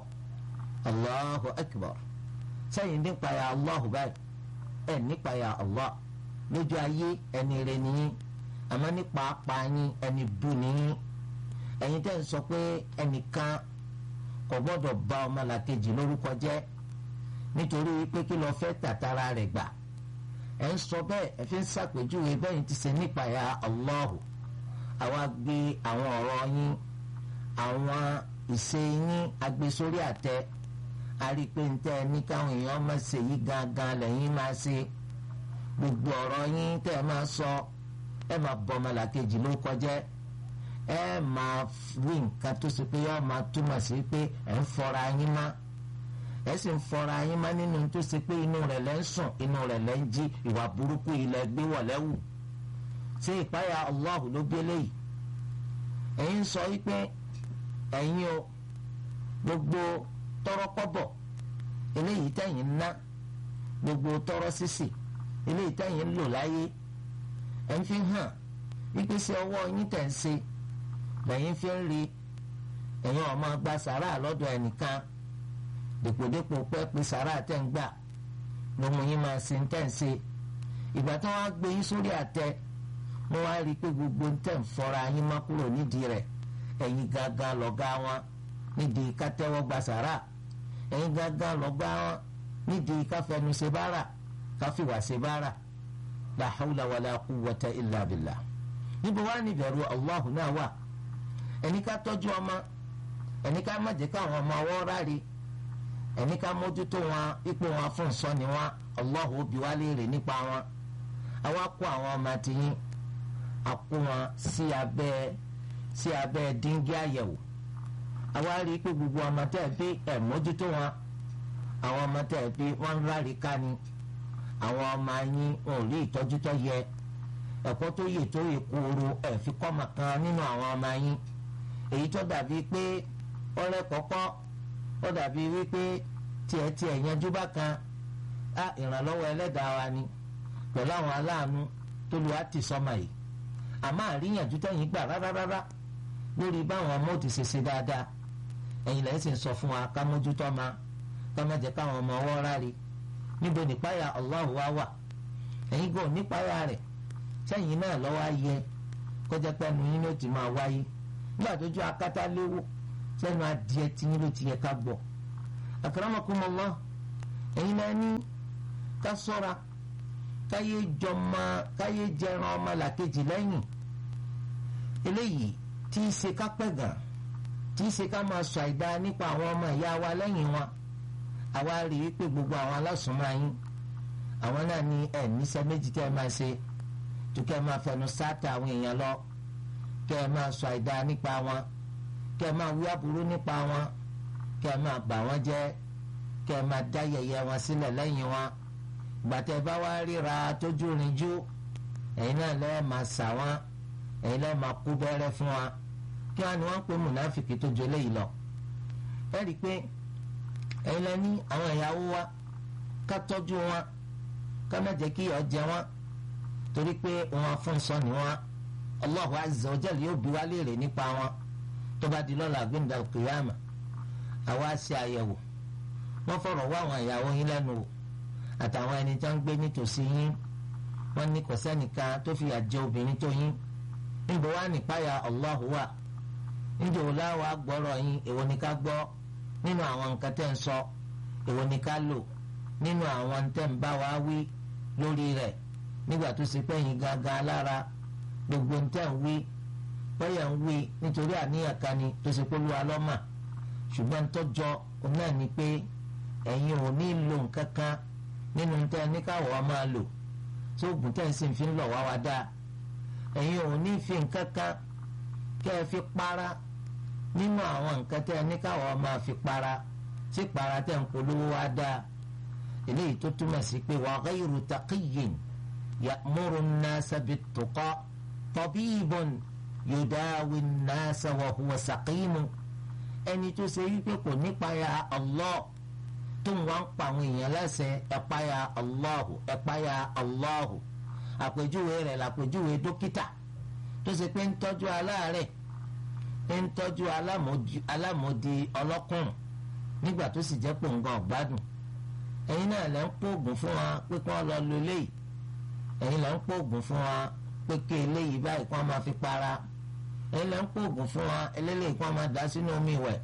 Allahu Akbar sẹ́yìn nípa ya Allahu báyìí ẹ̀ nípa ya Allah lójú ayé ẹni rẹ nìyí àmọ́ nípa apá yín ẹni bú nìyí ẹ̀yin tẹ́ ń sọ pé ẹnìkan kò gbọ́dọ̀ bà ọmọlàkejì lórúkọ jẹ́ nítorí pé kí lọ fẹ́ tàtàrà rẹ̀ gbà ẹ̀ ń sọ bẹ́ẹ̀ ẹ fi ń ṣàpèjúwe bẹ́yìn ti ṣe nípa ya Allahu àwa gbé àwọn ọ̀rọ̀ yín àwọn ìṣe yín agbé sórí àtẹ a rí i pé ń tẹ́ ẹ ní káwọn èèyàn máa ṣe yí gangan lẹ́yìn máa ṣe gbogbo ọ̀rọ̀ yín tẹ́ ẹ máa sọ ẹ máa bọ ọmọlàkejì ló kọjẹ́ ẹ máa wí nǹkan tó ṣe pé yọ máa túmọ̀ sí pé ẹ ń fọra yín má ẹ sì ń fọra yín má nínú tó ṣe pé inú rẹ̀ lẹ́ ń sùn inú rẹ̀ lẹ́ ń jí ìwà burúkú ilẹ̀ gbé wọ̀lẹ́wù ṣé ìpáyà Allahu ló gbé léyìí ẹ̀yin sọ wípé ẹ̀yin o gbogbo tọrọkọ́bọ̀ eléyìí tẹ̀yin ná gbogbo tọrọ sísì eléyìí tẹ̀yin lò láyé ẹ̀ ń fi hàn wípé sí ọwọ́ yín tẹ̀ ń ṣe lẹ́yìn fi ń rí ẹ̀yin ọmọ gba sàrà lọ́dọ̀ ẹnìkan dèpòdépò pẹ́ pé sàrà tẹ̀ ń gbà ló mú yín máa ṣe ń tẹ̀ ń ṣe ìgbà tí wọ́n á gbé yín sórí àtẹ mo wá rí i pé gbogbo ń tẹ̀ ń fọ́ra yín má kúrò nídìí rẹ̀ ẹ̀yin gangan lọ́gá wọn nídìí ká tẹ́wọ́ gba sàrà ẹ̀yin gangan lọ́gá wọn nídìí ká fẹnu ṣe bára ká fìwà ṣe bára la hawla wala quwwata illa billah níbo wá ní ìbẹ̀rù Allahu náà wà ẹni ká tọ́jú ọmọ ẹni ká má jẹ́ káwọn ọmọ ọwọ́ ráre ẹni ká mójútó wọn ipò wọn fún ìsọ́ni wọn Allahu ó bi wá léèrè nípa wọn àwa kó àwọn ọmọ tiyín àkó wọn sí abẹ́ sí abẹ́ díngí àyẹ̀wò àwa rí i pé gbogbo ọmọ tẹ́ ẹ bí ẹ̀ mójútó wọn àwọn ọmọ tẹ́ ẹ bí wọ́n ń rárí ká ni àwọn ọmọ yín wọn ò rí ìtọ́jú tó yẹ ẹ̀kọ́ tó yè tó yè kóró ẹ̀ fi kọ́ ọmọ kan nínú àwọn ọmọ yín èyí tó dàbí pé ọ̀rẹ́ kọ́kọ́ ó dàbí wípé tiẹ̀ tiẹ̀ yanjú bá kan á ìrànlọ́wọ́ ẹlẹ́dàá wa ni pẹ̀lú àwọn aláàánú tó lu àti sọ́mọ yìí àmọ́ àríyànjú tẹ̀yìn gbà rárá lórí báwọn ọmọ ò ti ṣe ṣe dáadáa ẹ̀yin lẹ́yìn sì ń sọ fún wa ká mójútó ma ká má jẹ́ káwọn ọmọ ọwọ́ ráre níbo nípáyà Allah wa wà ẹ̀yin gan nípáyà rẹ̀ sẹ́yìn náà lọ́wọ́ ayẹ kọjá pé ẹnu yín ló ti máa wáyé nígbà tó ju akátá léwó sẹ́nu adìẹ tiyín ló ti yẹ ká gbọ́ akramakumullah ẹ̀yin náà ní ká sọ́ra káyé jọmọ káyé jẹran ọmọ làkejì lẹ́yìn eléyìí tí í ṣe ká pẹ̀gàn tí í ṣe ká máa sọ àìdá nípa àwọn ọmọ ìyá wa lẹ́yìn wọn àwa rí i pé gbogbo àwọn alásùnmọ́ yín àwọn náà ní ẹ̀ níṣẹ́ méjì tẹ́ ẹ máa ṣe tó kẹ́ ẹ máa fẹnu sáàtà àwọn èèyàn lọ kẹ́ ẹ máa sọ àìdá nípa wọn kẹ́ ẹ máa wí aburú nípa wọn kẹ́ ẹ máa bà wọ́n jẹ́ kẹ́ ẹ máa dá yẹ̀yẹ́ wọn sílẹ̀ lẹ́yìn wọn gbàtẹ́ bá wá ríra tójú rinjú ẹ̀yin náà lẹ́ẹ̀ máa sà wọ́n ẹ̀yin lẹ́ẹ̀ máa kú bẹ́rẹ́ fún wa kí wọ́n ní wọ́n ń pè múnáfìkì tó jọ léyìí lọ. ẹ rí i pé ẹ̀yin lẹ́ ní àwọn ìyàwó wa ká tọ́jú wọn ká má jẹ́ kí ìyà jẹ wọn torí pé wọn fún sọ ni wọn Allahu azza wa jalla yóò bi wá léèrè nípa wọn tó bá di lọ́la gbẹ̀ndà kìyàmà àwa ṣe àyẹ̀wò wọ́n fọ̀rọ̀ wá àwọn ìyàwó yín lẹ́nu wò àtàwọn ẹni tó ń gbé nítòsí yín wọ́n ní kò sẹ́nìkan tó fi àjẹ obìnrin tó yín níbo wá nípayà Allahu wà níjẹ́ wò láwa gbọ́rọ̀ yín èwo ni ká gbọ́ nínú àwọn nǹkan tẹ́ ń sọ èwo ni ká lò nínú àwọn tẹ́ ń bá wa wí lórí rẹ̀ nígbà tó ṣe pé yín gangan lára gbogbo tẹ́ ń wí bóyá ń wí nítorí àníyàn kan ni tó ṣe pé olúwa lọ́mà ṣùgbọ́n tọ́jọ́ náà ni pé ẹ̀yin ò ní lo nǹkan kan nínú tẹ́ ní káwọ́ máa lò tí oògùn tẹ́ ń sìn fi ń lọ̀ wá wá dáa ẹ̀yin ò ní fi nǹkan kan kẹ́ ẹ fi para nínú àwọn nǹkan tẹ́ ní káwọ́ máa fi para tí para tẹ́ ń polówó wá dáa eléyìí tó túmọ̀ sí pé wa ghayru taqiyyin ya'muru an-nasa bit-tuqa tabibun yudawi an-nasa wa huwa saqimu ẹni tó ṣe wípé kò nípayà Allah tó ń wá ń pa àwọn èèyàn láṣẹ ẹ̀páyà Allahu ẹ̀páyà Allahu àpèjúwe rẹ̀ làpèjúwe dókítà tó ṣe pé ń tọ́jú aláàárẹ̀ ń tọ́jú alámòdì ọlọ́kùnrin nígbà tó sì jẹ́ pòǹgàn ọ̀gbádùn ẹ̀yin náà lẹ́ ń pòògùn fún wa pé kí wọ́n lọ lo eléyìí ẹ̀yin lẹ́ ń pòògùn fún wa pé kí eléyìí báyìí kí wọ́n máa fi para ẹ̀yin lẹ́ ń pòògùn fún wa eléyìí kí wọ́n máa dá sínú omi ìwẹ̀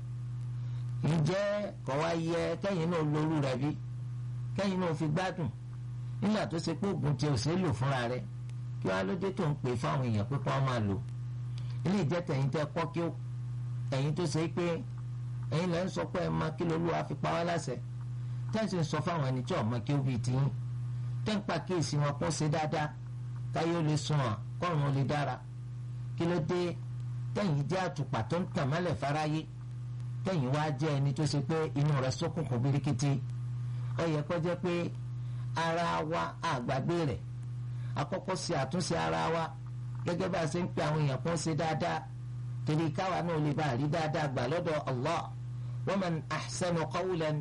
ǹjẹ́ kò wá yẹ kẹ́yìn náà lóru rẹ̀ bí kẹ́yìn náà fi gbádùn nígbà tó ṣe pé oògùn tí o ṣe lò fúnra rẹ̀ kí wọ́n á lóde tó ń pè fáwọn èèyàn pé kí wọ́n máa lò ilé ìjẹ́ tẹ̀yìn tẹ́ kọ́ kí ó ẹ̀yin tó ṣe pé ẹ̀yin lẹ́ ń sọ pé ẹ máa kí lolúwa fi pa wá láṣẹ tẹ́sí ń sọ fáwọn ẹni tí ọ̀mọ kí ó bíi tiyín tẹ́ ń pa kíyèsí wọn kó ṣe dáadáa káyé ó lè sùn wọn kọ́run ó lè dára kí ló dé tẹ̀yìn jẹ́ àtùpà tó ń tàn mọ́lẹ̀ fáráyé tẹ̀yìn wá jẹ́ ẹni tó ṣe pé inú rẹ̀ ṣókùnkùn birikiti ó yẹ kó jẹ́ pé ara wa àgbàgbé rẹ̀ àkọ́kọ́ ṣe àtúnṣe ara wa gẹ́gẹ́ bá a ṣe ń pe àwọn èèyàn kó ṣe dáadáa torí káwa náà lè bá a rí dáadáa gbà lọ́dọ̀ Allah wa man ahsanu qawlan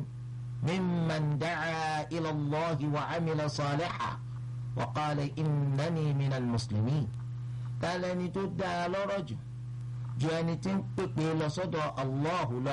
mimman da'a ila Allahi wa amila salihan wa qala innani minal muslimin tálẹ́ni tó dáa lọ́rọ̀ jù ju ẹni tí ń pèpè lọ sọ́dọ̀ Allahu lọ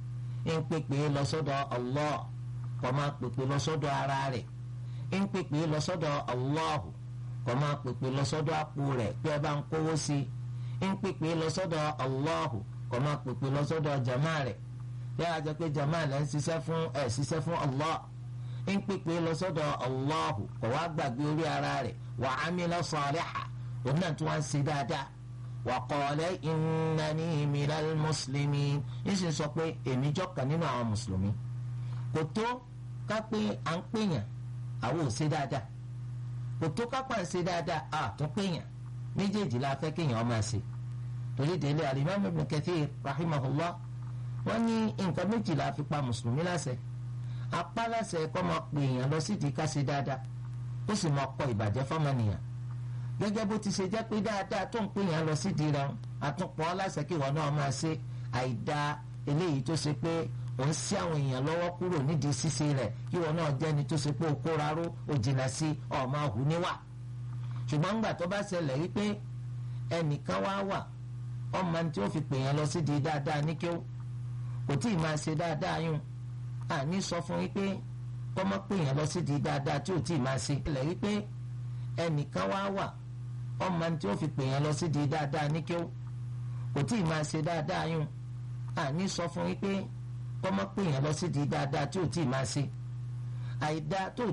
ń pèpè lọ sọ́dọ̀ Allah kò máa pèpè lọ sọ́dọ̀ ara rẹ̀ ń pèpè lọ sọ́dọ̀ Allahu kò máa pèpè lọ sọ́dọ̀ àpò rẹ̀ pé ẹ bá ń kówó sí i ń pèpè lọ sọ́dọ̀ Allahu kò máa pèpè lọ sọ́dọ̀ jama rẹ̀ bí a jẹ́ pé jama rẹ̀ ń ṣiṣẹ́ fún ẹ̀ ṣiṣẹ́ fún Allah ń pèpè lọ sọ́dọ̀ Allahu kò wá gbàgbé orí ara rẹ̀ wa amila salihan òun náà tún wá ń ṣe dáadáa wàkọọlẹ ìnáni minal muslimin níṣẹ́ sọ pé èmi jọ́kan nínú àwọn mùsùlùmí kò tó ká pé à ń pèèyàn àwọn ò ṣe dáadáa kò tó ká pa ń ṣe dáadáa à tún pèèyàn méjèèjì la fẹ́ kéèyàn máa ṣe torí délé alimami ibn kathir rahimahullah wọ́n ní nǹkan méjì la fi pa mùsùlùmí láṣẹ apá láṣẹ kọ́ máa pèèyàn lọ sídìí ká ṣe dáadáa ó sì máa kọ ìbàjẹ́ fọ́mọnìyàn gẹ́gẹ́ bó ti ṣe jẹ́ pé dáadáa tó ń pè yàn lọ sídìí rẹ̀ àtúnpọ̀ aláṣẹ kí ìwọ náà máa ṣe àìda eléyìí tó ṣe pé ò ń sí àwọn èèyàn lọ́wọ́ kúrò nídìí ṣíṣe rẹ̀ kí ìwọ náà jẹ́ni tó ṣe pé o kóra ró o jìnnà sí ọ̀ máa hù níwà. ṣùgbọ́n ńgbà tó bá ṣẹlẹ̀ wípé ẹnìkan wá wà ọmọ tí ó fi pè yàn lọ sídìí dáadáa ní kí ó kò tí ì máa ṣe dáadáa yún àní sọ fún wípé kọ́mọ́ pè yàn lọ sídìí dáadáa tí ò tí ì máa ṣe. ṣẹlẹ̀ wípé ẹnìkan wá wà ọmọ tí ó fi pè yàn lọ sí di dáadáa ní kí ó kò tí ì máa ṣe dáadáa yún àní sọ fún yín pé kọ́mọ́ pè yẹn lọ sídìí dáadáa tí ò tí ì máa ṣe àìdá tó